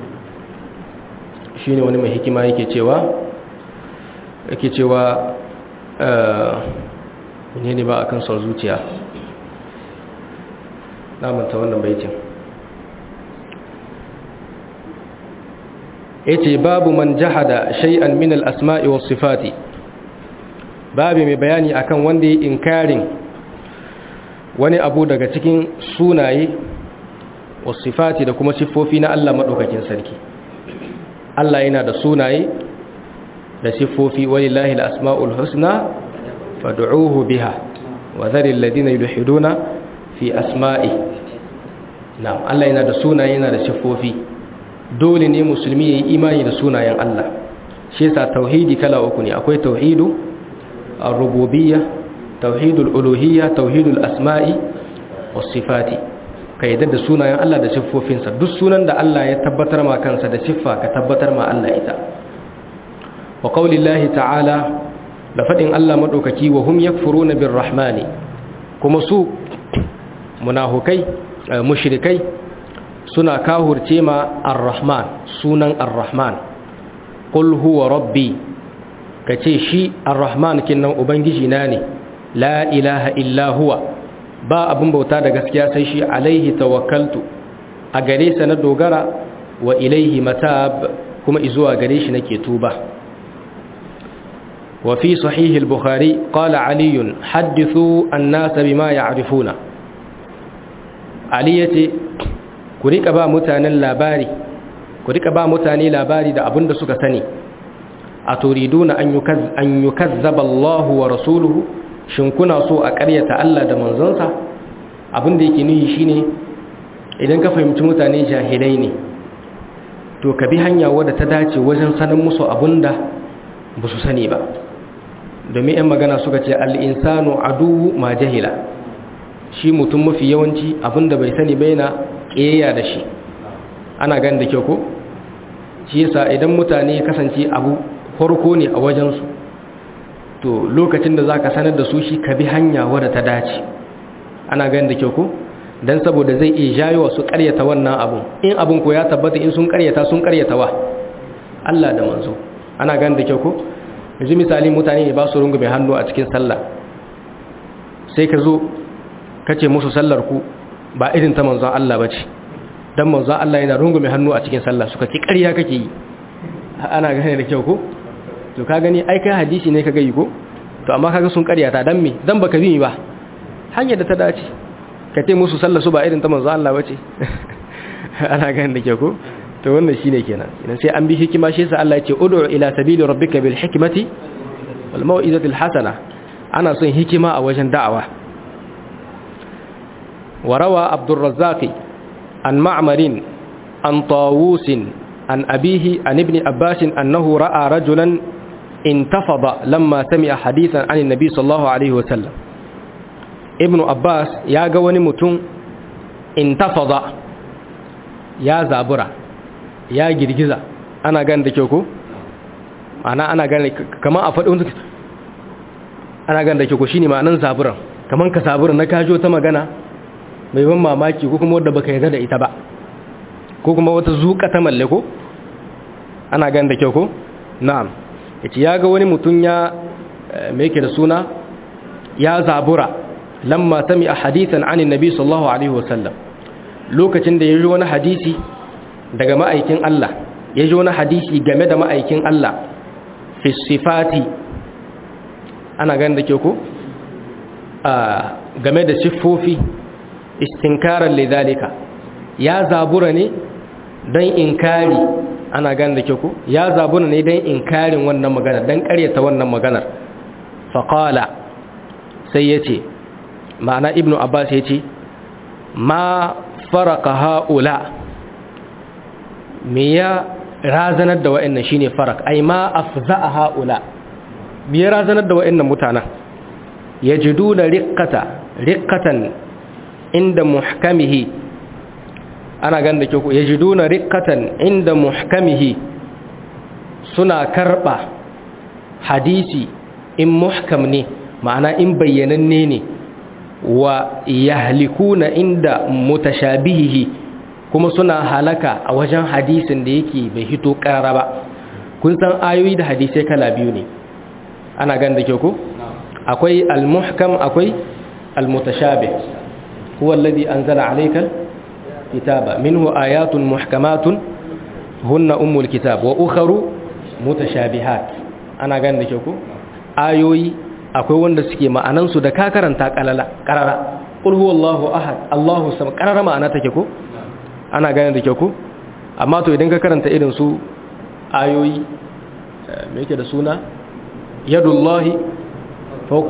shine wani mai hikima yake cewa yake cewa ne ne ba a kan son zuciya namanta wannan baitin ya ce babu man jahada shay'an min al-asma'i was sifati babu mai bayani akan wanda ya inkarin wani abu daga cikin sunaye was sifati da kuma siffofi na Allah madaukakin sarki Allah yana da sunaye da siffofi walillahi al-asma'ul husna fad'uhu biha wa dhari alladhina yulhiduna fi asma'i na'am Allah yana da sunaye yana da siffofi dole ne musulmi yayi imani da sunayen Allah shi yasa tauhidi kala uku ne akwai tauhidu ar-rububiyyah tauhidul uluhiyya tauhidul asma'i was sifati ka yadda da sunayen Allah da siffofinsa duk sunan da Allah ya tabbatar ma kansa da siffa ka tabbatar ma Allah ita wa qaulillahi ta'ala da fadin Allah madaukaki wa hum yakfuruna birrahmani kuma su munafukai mushrikai suna kahurce ma ar-rahman sunan ar-rahman qul huwa rabbi kace shi ar-rahman kinnan ubangiji na ne la ilaha illa huwa ba abin bauta da gaskiya sai shi alaihi tawakkaltu a gare sa na dogara wa ilaihi matab kuma izuwa gare shi nake tuba wa fi sahih al-bukhari qala ali hadithu an-nas bima ya'rifuna ali yace ku rika ba mutanen labari ku rika ba mutane labari da abin da suka sani a turiduna an yukazzaba Allahu wa rasuluhu shin kuna so a ƙaryata Allah da manzonsa abin da yake nuhi shine idan ka fahimci mutane jahilai ne to ka bi hanya wadda ta dace wajen sanin musu abin da ba su sani ba domin 'yan magana suka ce al'insanu aduwu ma jahila shi mutum mafi yawanci abin da bai sani bai na ƙeya da shi ana gan da kyau ko shi yasa idan mutane kasance abu farko ne a wajensu to lokacin da za ka sanar da su shi ka bi hanya wadda ta dace ana gan da kyau ko don saboda zai iya jayo su karyata wannan abun in abun ko ya tabbata in sun karyata sun karyata wa Allah da manzo ana gan da kyau ko yanzu misali mutane ne ba su rungume hannu a cikin sallah sai ka zo ka ce musu sallar ku ba irin ta manzon Allah ba ce don manzon Allah yana rungume hannu a cikin sallah suka ci ƙarya kake yi ana gane da kyau ko to ka gani ai kai hadisi ne ka gayi ko to amma kaga sun ƙaryata dan me dan baka bi ba hanyar da ta dace ka ce musu sallar su ba irin ta manzon Allah ba ce ana gane da kyau ko to wannan shine kenan idan sai an bi hikima shi yasa Allah ya ce ud'u ila sabili rabbika bil hikmati wal mau'izatil hasana ana son hikima a wajen da'awa وروى عبد الرزاق عن معمر عن طاووس عن أبيه عن ابن عباس أنه رأى رجلا انتفض لما سمع حديثا عن النبي صلى الله عليه وسلم ابن عباس يا قواني متون انتفض يا زابرة يا جرجزة أنا قان دكيوكو أنا أنا قان كما أفضل أنا قان دكيوكو شيني ما أنا زابرة كمان كزابرة نكاجو تمغانا mai ban mamaki ko kuma wadda baka yarda da ita ba ko kuma wata zuka ta malle ko ana gan da kyau ko na'am yace ya ga wani mutum ya me yake da suna ya zabura lamma sami a hadithan an annabi sallallahu alaihi wasallam lokacin da ya ji wani hadisi daga ma'aikin Allah ya ji wani hadisi game da ma'aikin Allah fi sifati ana gan da kyau ko game da siffofi istinkarar lidalika ya zabura ne don inkari ana gane da kyau ya zabura ne don inkarin wannan maganar don karyata wannan maganar faƙala sai ya ce ma'ana ibnu abbas ya ce ma faraka ha'ula me ya razanar da wa'annan shine farak ai ma afza'a ha'ula me ya razanar da wa'annan mutanen yajiduna riqqata riqqatan inda muhkamihi ana ganda ke ku yajiduna riqqatan inda muhkamihi suna karba hadisi in muhkam ne ma'ana in bayyananne ne wa yahlikuna inda mutashabihihi kuma suna halaka a wajen hadisin da yake bai hito karara ba kun san ayoyi da hadisai kala biyu ne ana ganda ke ku akwai al-muhkam akwai al-mutashabih huwa alladhi anzala alayka kitaba minhu ayatun muhkamatun hunna ummul kitab wa ukharu mutashabihat ana ganda ke ku ayoyi akwai wanda suke ma'anan su da ka karanta kalala karara qul huwallahu ahad allahu samad karara ma'ana take ko ana gane da ke ku amma to idan ka karanta irin su ayoyi me yake da suna yadullahi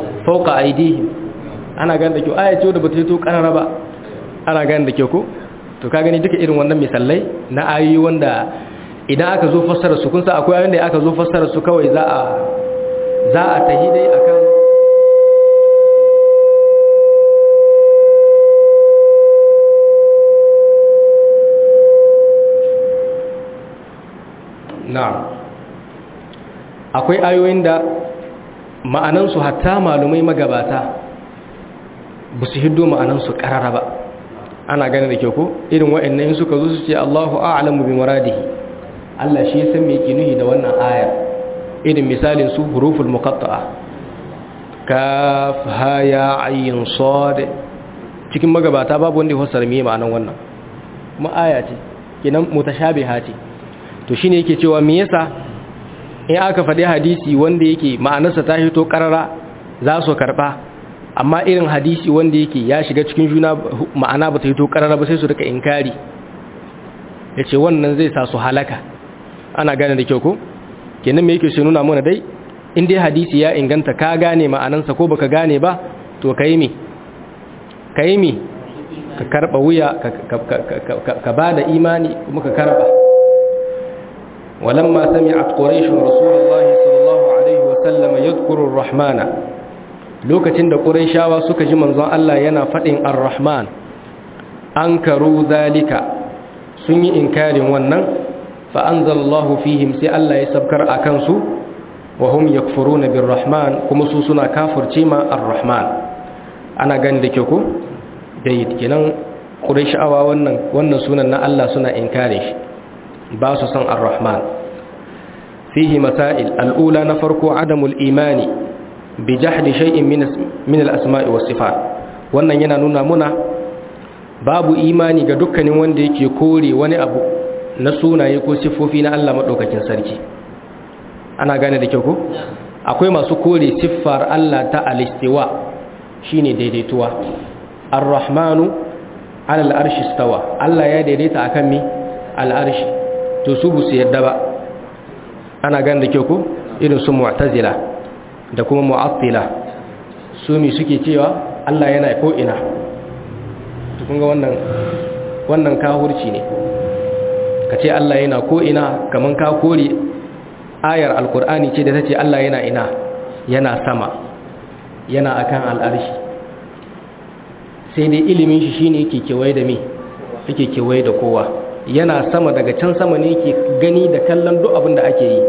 fauka aidihim ana gane da kyau aya ce da bata fito karara ba ana gane da kyau ko to ka gani duka irin wannan misalai na ayoyi wanda idan aka zo fassara su kun sa akwai ayoyin da aka zo fassara su kawai za a za a tahi dai akan na'am akwai ayoyin da ma'anansu hatta malumai magabata ba su hiddo ma'anansu karara ba ana gane da kyau ko irin wa'annan suka zo su ce Allahu a'lamu bi muradihi Allah shi ya san me yake nuhi da wannan aya irin misalin su huruful muqatta'a kaf ha ya ayin sad cikin magabata babu wanda ya fassara me ma'anan wannan kuma aya ce kenan mutashabiha ce to shine yake cewa me yasa in aka faɗi hadisi wanda yake ma'anarsa ta hito karara za su karɓa amma irin hadisi wanda yake ya shiga cikin juna ma'ana ba ta hito karara ba sai su rika inkari ya ce wannan zai sa su halaka ana gane da kyau ko kenan me yake shi nuna mana dai in dai hadisi ya inganta ka gane ma'anansa ko baka gane ba to ka yi mi ka yi mi ka karɓa wuya ka ba da imani kuma ka karɓa ولما سمعت قريش رسول الله صلى الله عليه وسلم يذكر الرحمن lokacin da quraishawa suka ji manzon Allah yana fadin ar-rahman ankaru zalika sun yi inkarin wannan fa anzalallahu fihim sai Allah ya sabkar akan su wa hum yakfuruna bir-rahman kuma su suna kafirce ma ar-rahman ana gani da ke ko dai kenan quraishawa wannan wannan sunan na Allah suna inkarin shi ba su san ar-rahman fihi masail al'ula na farko adamul imani bi jahdi shay'in min al-asma'i was sifat wannan yana nuna muna babu imani ga dukkanin wanda yake kore wani abu na sunaye ko siffofi na Allah madaukakin sarki ana gane da kyau ko akwai masu kore siffar Allah ta al-istiwa shine daidaituwa ar-rahmanu ala al-arshi istawa Allah ya daidaita akan mi al-arshi to su bu su yadda ba ana gan da kyau ko irin su mu'tazila da kuma mu'attila su mi suke cewa Allah yana ko ina to kun ga wannan wannan kahurci ne kace Allah yana ko ina kaman ka kore ayar alqur'ani ce da tace Allah yana ina yana sama yana akan al'arshi sai dai ilimin shi shine yake kewaye da me yake kewaye da kowa yana sama daga can sama ne ke gani da kallon duk abin da ake yi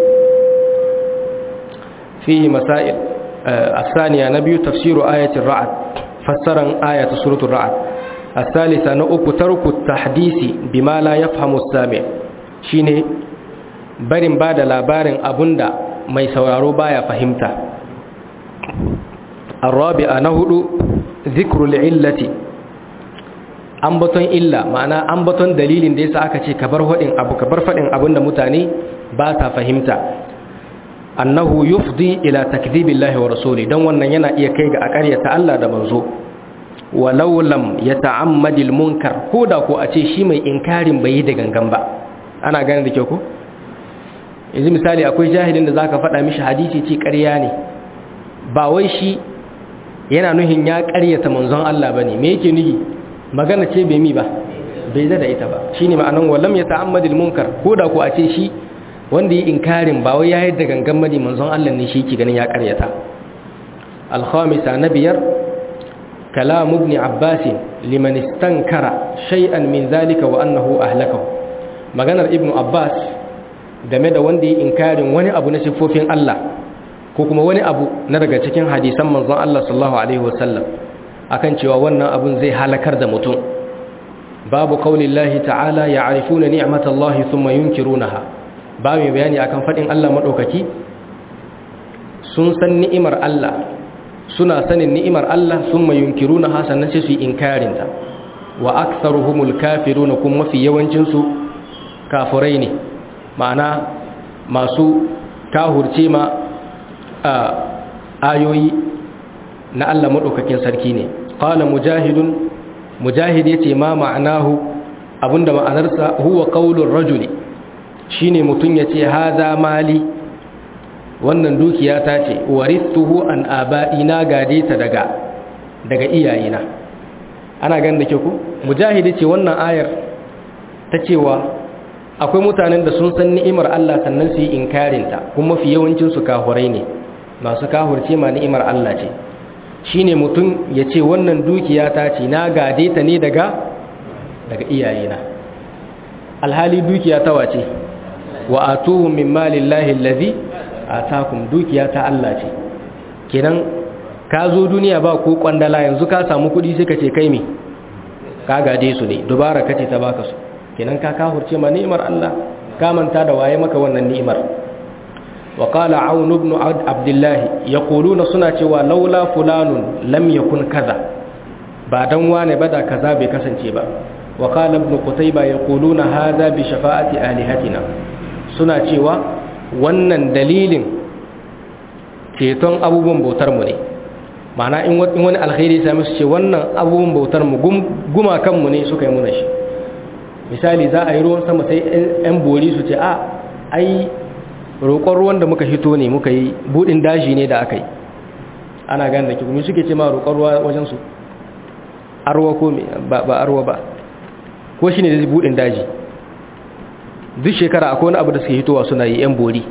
fihi masail asaniya na biyu tafsiru ayatin ra'ad fassaran ayatu suratul ra'ad asalisa na uku tarku tahdisi bima la yafhamu sami shine barin bada labarin abunda mai sauraro baya fahimta الرابعه na hudu zikrul illati ambaton illa ma'ana ambaton dalilin da yasa aka ce kabar hadin abu kabar fadin abin da mutane ba ta fahimta annahu yufdi ila takdhibillahi wa rasuli dan wannan yana iya kai ga akaryata Allah da manzo walau lam yata'ammadil munkar koda ko a ce shi mai inkarin bai yi da gangan ba ana gane da kyau ko yanzu misali akwai jahilin da zaka faɗa mishi hadisi ce ƙarya ne ba wai shi yana nuhin ya ƙaryata manzon Allah bane me yake nuhi magana ce bai mi ba bai da ita ba shine ma'anan wallam ya ta'ammadil munkar koda ko a ce shi wanda yi inkarin ba wai yayin da gangan mani manzon Allah ne shi ke ganin ya karyata al-khamisa na biyar kalam ibn abbas liman istankara shay'an min zalika wa annahu ahlakahu maganar ibn abbas game da wanda yi inkarin wani abu na sifofin Allah ko kuma wani abu na daga cikin hadisan manzon Allah sallallahu alaihi wasallam akan cewa wannan abun zai halakar da mutum babu qaulillahi ta'ala ya'rifuna ni'matallahi thumma yunkirunaha ba mai bayani akan fadin Allah madaukaki sun san ni'imar Allah suna sanin ni'imar Allah thumma yunkirunaha sannan sai su inkarin ta wa aktharuhumul kafiruna kuma mafi yawancin su kafirai ne ma'ana masu kahurce ma ayoyi na Allah maɗaukakin sarki ne ƙala mujahidun mujahid ya ce ma ma'anahu abinda ma'anarsa huwa ƙaunin rajuli shi ne mutum ya ce haza mali wannan dukiya ta ce waristuhu an aba'ina gade ta daga daga iyayena ana gan da ke ku mujahid ya ce wannan ayar ta cewa akwai mutanen da sun san ni'imar Allah sannan su yi inkarinta kuma mafi yawancin su kahurai ne masu kahurce ma ni'imar Allah ce shine mutum ya ce wannan dukiya ta ce na gade ta ne daga daga iyayena alhali dukiya ta wace wa atuhum min malillahi allazi atakum dukiya ta Allah ce kenan ka zo duniya ba ko kwandala yanzu ka samu kudi sai ka ce kai me ka gade su ne dubara kace ta baka su kenan ka kahurce ma ni'imar Allah ka manta da waye maka wannan ni'imar wa qala aun ibn abdullah yaquluna suna cewa laula fulanun lam yakun kaza ba dan wane ba da kaza bai kasance ba wa qala ibn qutayba yaquluna hadha bi shafa'ati alihatina suna cewa wannan dalilin ceton abubuwan bautar mu ne ma'ana in wani alkhairi ya sami su ce wannan abubuwan bautar mu guma kanmu ne suka yi muna shi misali za a yi ruwan sama sai 'yan bori su ce a ai roƙon ruwan da muka hito ne muka yi buɗin daji ne da aka yi ana gane da kikumi suke ce ma roƙon ruwa wajensu arwa ko ba arwa ba ko shi ne da buɗin daji duk shekara akwai wani abu da suke hitowa suna yi 'yan bori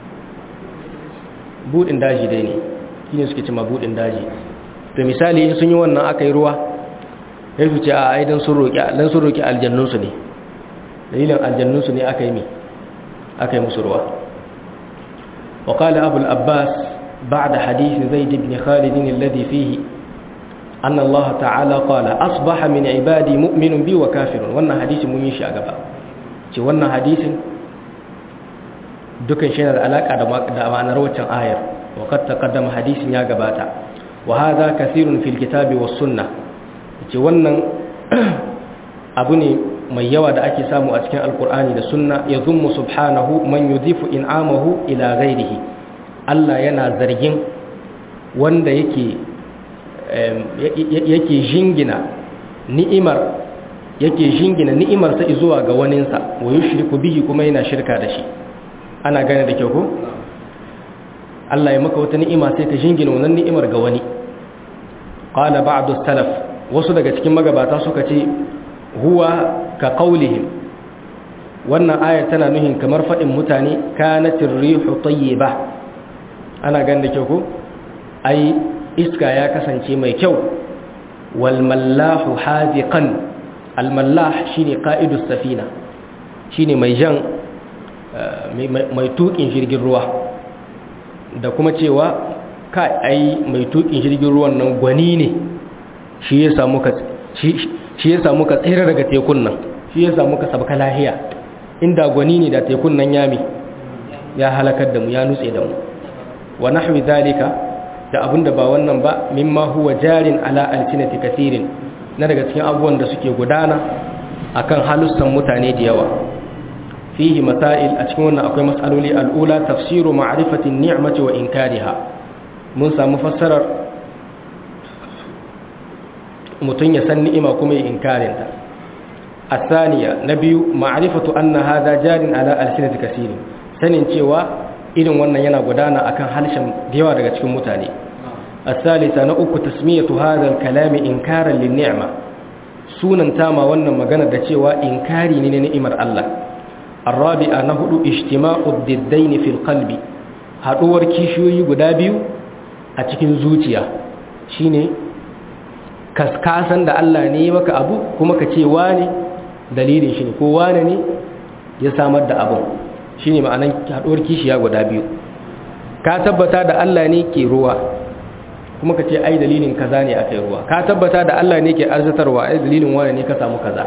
buɗin daji dai ne shi ne suke ce ma buɗin daji to misali in sun yi wannan aka yi ruwa ya su ce a aidan sun roƙi aljannunsu ne dalilin aljannunsu ne aka yi mi aka yi musu ruwa وقال أبو الأباس بعد حديث زيد بن خالد الذي فيه أن الله تعالى قال أصبح من عبادي مؤمن بي وكافر وانا حديث مميشي أقبا وانا حديث دكن شين الألاك دا معنى روچن آير وقد تقدم حديث يا قباتا وهذا كثير في الكتاب والسنة وانا أبني mai yawa da ake samu a cikin alkur'ani da sunna ya zummu subhanahu man yudhifu in'amahu ila ghairihi Allah yana zargin wanda yake yake jingina ni'imar yake jingina ni'imar sa zuwa ga waninsa wa yushriku bihi kuma yana shirka da shi ana gane da kyau ko Allah ya maka wata ni'ima sai ka jingina wannan ni'imar ga wani qala ba'du salaf wasu daga cikin magabata suka ce huwa ka qaulihim wannan ayar tana nuhin kamar fadin mutane kanatir rihu tayyiba ana ganin da kyau ko ai iska ya kasance mai kyau wal mallahu haziqan al mallah shine qa'idus safina shine mai jan mai tukin jirgin ruwa da kuma cewa kai ai mai tukin jirgin ruwan nan gwani ne shi ya samu ka shi ya samu ka tsira daga tekun nan shi ya samu ka sabka lahiya inda gwani ne da tekun nan yami ya halakar da mu ya nutse da mu wa nahwi zalika da abinda ba wannan ba mimma huwa jarin ala alsinati kathirin na daga cikin abubuwan da suke gudana akan halussan mutane da yawa fihi masail a cikin wannan akwai mas'aloli al'ula tafsiru ma'rifati ni'mati wa inkariha mun samu fassarar mutum ya san ni'ima kuma ya inkarinta asaniya na biyu ma'rifatu anna hadha jarin ala alsinati kaseerin sanin cewa irin wannan yana gudana akan halshen da yawa daga cikin mutane asalisa na uku tasmiyatu hadha alkalami inkaran lin-ni'ma sunan tama wannan magana da cewa inkari ne na ni'imar Allah arabi'a na hudu ijtima'u diddain fil qalbi haduwar kishiyoyi guda biyu a cikin zuciya shine kaskasan da Allah ne maka abu kuma ka ce wane dalilin shi ne ko wane ne ya samar da abu shi ne ma'anan haɗuwar kishiya guda biyu ka tabbata da Allah ne ke ruwa kuma ka ce ai dalilin kaza ne aka yi ruwa ka tabbata da Allah ne ke arzatarwa ai dalilin wane ne ka samu kaza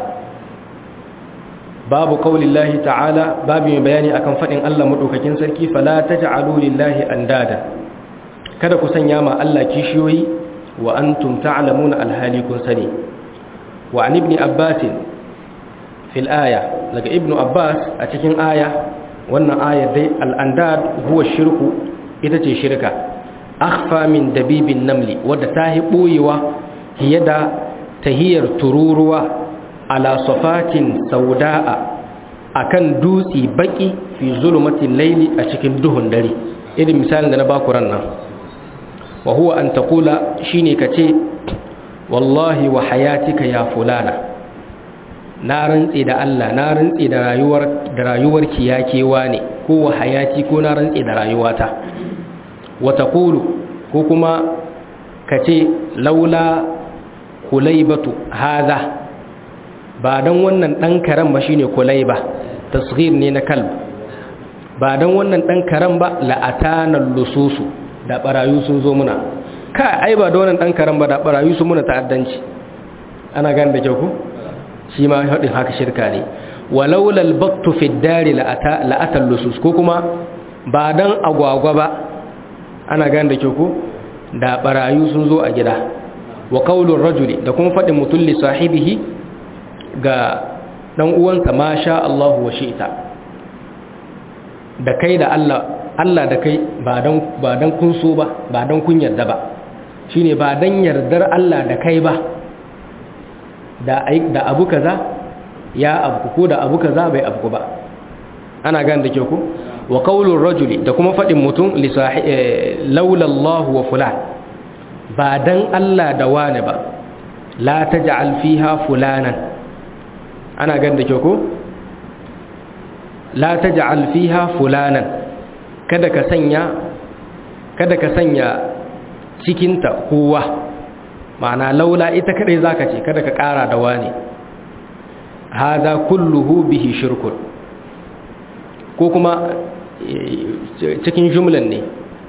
babu kaulillahi ta'ala babu mai bayani akan faɗin Allah maɗaukakin sarki fala taj'alu lillahi andada kada ku sanya ma Allah kishiyoyi wa antum ta'lamuna alhali kun sani wa an ibn abbas fil aya daga ibn abbas a cikin aya wannan aya dai al-andad huwa shirku ita ce shirka akhfa min dabibin namli wadda ta hi boyewa fiye da tahiyar tururuwa ala safatin sauda'a akan dutsi baki fi zulumatin laili a cikin duhun dare irin misalin da na baku ran nan wa huwa an taqula shine kace wallahi wa hayatika ya fulana na rantse da Allah na rantse da rayuwar da rayuwarki ya kewa ne ko wa hayati ko na rantse da rayuwata wa taqulu ko kuma kace laula kulaybatu hadha ba dan wannan dan karan ba shine kulayba tasghir ne na kalb ba dan wannan dan karan ba la atana lususu da barayu sun zo muna ka ai ba da wannan dan karan ba da barayu sun muna ta'addanci ana gane da kyau ko shi ma haɗin haka shirka ne walaula albattu fi dari la'atal lusus ko kuma ba dan agwagwa ba ana gane da kyau ko da barayu sun zo a gida wa qaulur rajuli da kuma faɗin mutum li sahibihi ga dan uwansa ma sha Allah wa shi'ta da kai da Allah Allah da kai ba dan ba dan kun so ba ba dan kun yarda ba shine ba dan yardar Allah da kai ba da abu kaza ya abu ko da abu kaza bai abu ba ana gane da ke ku wa qaulur rajuli da kuma fadin mutum li laula Allah wa fulan ba dan Allah da wani ba la taj'al fiha fulanan ana gane da ke ku la taj'al fiha fulanan kada ka sanya kada ka sanya cikinta kowa ma'ana laula ita kadai zaka ce kada ka kara da wani hada kulluhu bihi shirkun ko kuma cikin jumlan ne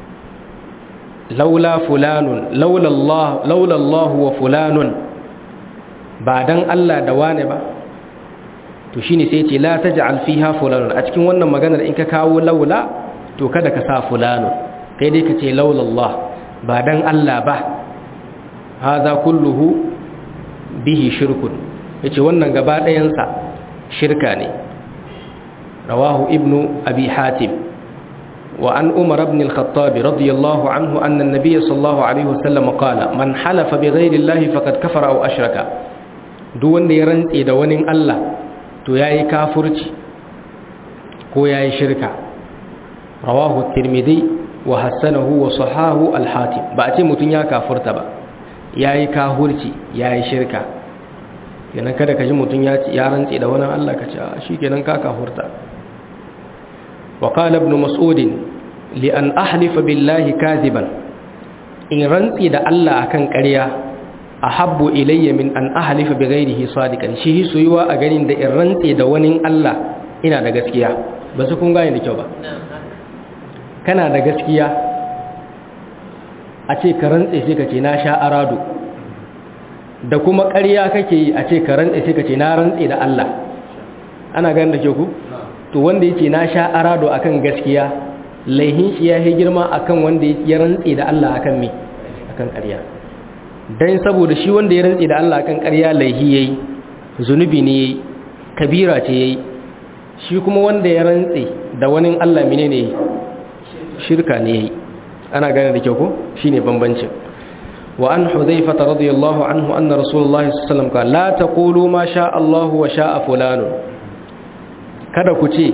laula fulanun laula Allah laula Allah wa fulanun ba dan Allah da wani ba to shine sai ce la taj'al fiha fulanun a cikin wannan maganar in ka kawo laula to kada ka sa fulanun kai dai ka ce laula Allah ba dan Allah ba haza kulluhu bihi shirkun yace wannan gaba ɗayansa shirka ne rawahu ibnu abi hatim wa an umar ibn al-khattab radiyallahu anhu anna an-nabiy sallallahu alaihi wasallam qala man halafa bighayri allahi faqad kafara aw ashraka duk wanda ya rantse da wani Allah to yayi kafirci ko yayi shirka rawahu at-tirmidhi wa hasanahu wa sahahu al-hatim ba a ce mutun ya kafurta ba ya yi kahurci ya yi shirka kenan kada ka ji mutum ya rantse da wani Allah ka ce shi kenan ka kahurta wa qala ibn mas'ud li an ahlifa billahi kadiban in rantse da Allah akan ƙarya ahabbu ilayya min an ahlifa bi ghairihi sadiqan shi soyuwa a ganin da in rantse da wani Allah ina da gaskiya ba su kun gane da kyau ba kana da gaskiya a ce ka rantse sai ka ce na sha arado da kuma ƙarya kake yi a ce ka rantse sai ka ce na rantse da Allah ana ganin da ke ku to wanda yake na sha arado akan gaskiya laihin shi ya yi girma akan wanda ya rantse da Allah akan me akan ƙarya dan saboda shi wanda ya rantse da Allah akan ƙarya laihi yayi zunubi ne yayi kabira ce yayi shi kuma wanda ya rantse da wani Allah menene shirka ne yayi ana gane da kyau ko shine bambancin wa an hudhayfa radiyallahu anhu anna rasulullahi sallallahu alaihi wasallam qala la taqulu ma sha Allah wa sha'a fulan kada ku ce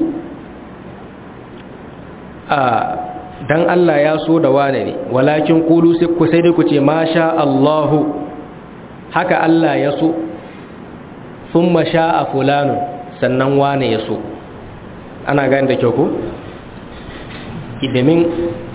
a dan Allah ya so da wane ne walakin qulu sai ku sai dai ku ce ma sha Allah haka Allah ya so thumma sha'a fulan sannan wane ya so ana gane da kyau ko idamin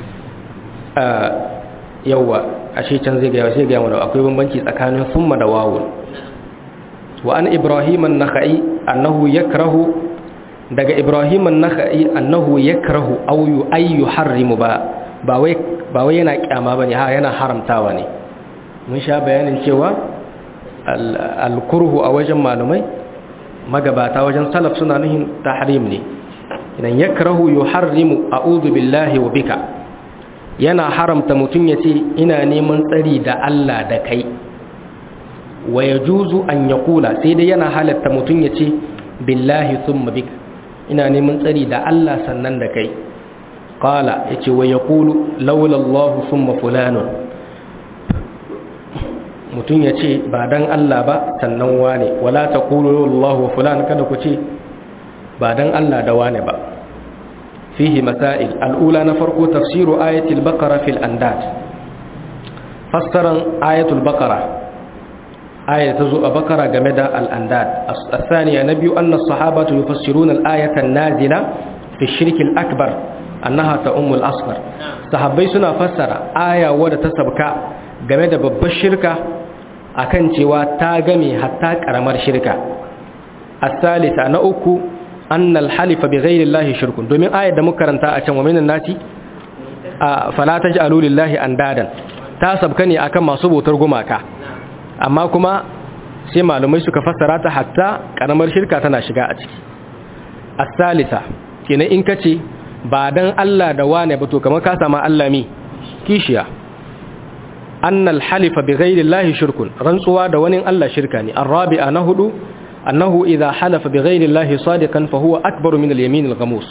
yawwa ashe can zai gaya sai gaya mana akwai bambanci tsakanin summa da wawun wa an ibrahim an-nakhai annahu yakrahu daga ibrahim an-nakhai annahu yakrahu aw yu yuharrimu ba ba wai ba wai yana kyama bane ha yana haramtawa ne mun sha bayanin cewa al-kurhu a wajen malumai magabata wajen salaf suna nuhin tahrim ne idan yakrahu yuharrimu a'udhu billahi wa bika yana haramta mutum ya ce ina neman tsari da Allah da kai wa ya juzu an ya kula sai dai yana halatta mutum ya ce billahi sun mabik ina neman tsari da Allah sannan da kai kala ya ce wa ya kulu laulallahu sun mafulanun mutum ya ce ba don Allah ba sannan wane wala ta kulu laulallahu fulan kada ku ce ba don Allah da wane ba فيه مسائل الأولى نفرق تفسير آية البقرة في الأنداد فسر آية البقرة aya ta zo a bakara game da al-andad as-thaniya na biyu anna as-sahabatu yufassiruna al-ayata an-nazila fi shirk al-akbar annaha ta'ummu al-asghar sahabbai suna fassara aya wadda ta sabka game da babbar shirka akan cewa ta game hatta karamar shirka as-salisa na uku anna al-halifa bi ghayri Allah shirkun domin ayar da muka karanta a can wa minan nasi fala taj'alu lillahi andadan ta sabka ne akan masu bautar gumaka amma kuma sai malumai suka fassara ta hatta karamar shirka tana shiga a ciki as-salisa kenan in kace ba dan Allah da wane ba to kamar ka sama Allah mi kishiya annal halifa bi ghairi Allah shirkun rantsuwa da wani Allah shirka ne arabi'a na hudu annahu idha halafa bi ghairi Allah sadiqan fa huwa akbaru min al-yamin al-ghamus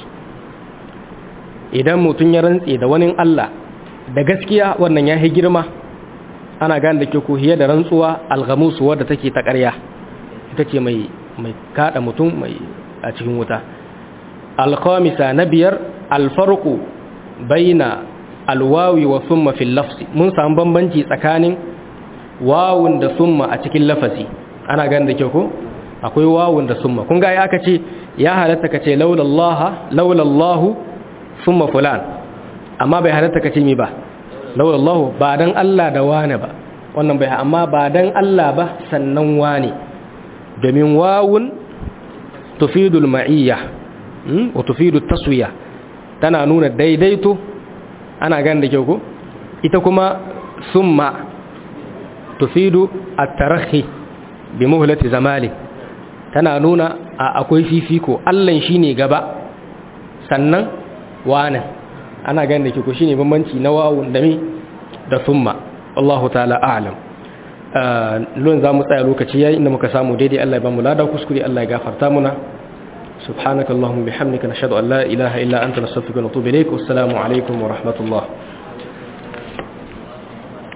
idan mutun ya rantsi da wani Allah da gaskiya wannan ya girma ana gane da ke ko hiya da rantsuwa al-ghamus wadda take ta ƙarya ita ce mai mai kada mutum mai a cikin wuta al-khamisa na biyar al-farqu baina alwawi wa summa fil lafzi mun samu bambanci tsakanin wawun da summa a cikin lafazi ana ganin da kyau ko akwai wawun da summa kun ga ya aka ce ya halatta ka ce laulallaha laulallahu summa fulan amma bai halatta ka ce mi ba laulallahu ba dan Allah da wane ba wannan bai amma ba dan Allah ba sannan wane domin wawun tufidul ma'iyya wa tufidu taswiya tana nuna daidaito ana gan da kyau ko ita kuma summa tufidu at-tarahi bi muhlati zamali tana nuna akwai fifiko Allah shine gaba sannan wana ana gan da kyau ko shine bambanci na wawun da mi da summa Allahu ta'ala a'lam lon za mu tsaya lokaci yayi inda muka samu daidai Allah ya ba mu lada kuskure Allah ya gafarta muna سبحانك اللهم بحمدك نشهد أن لا إله إلا أنت نستغفرك ونتوب إليك والسلام عليكم ورحمة الله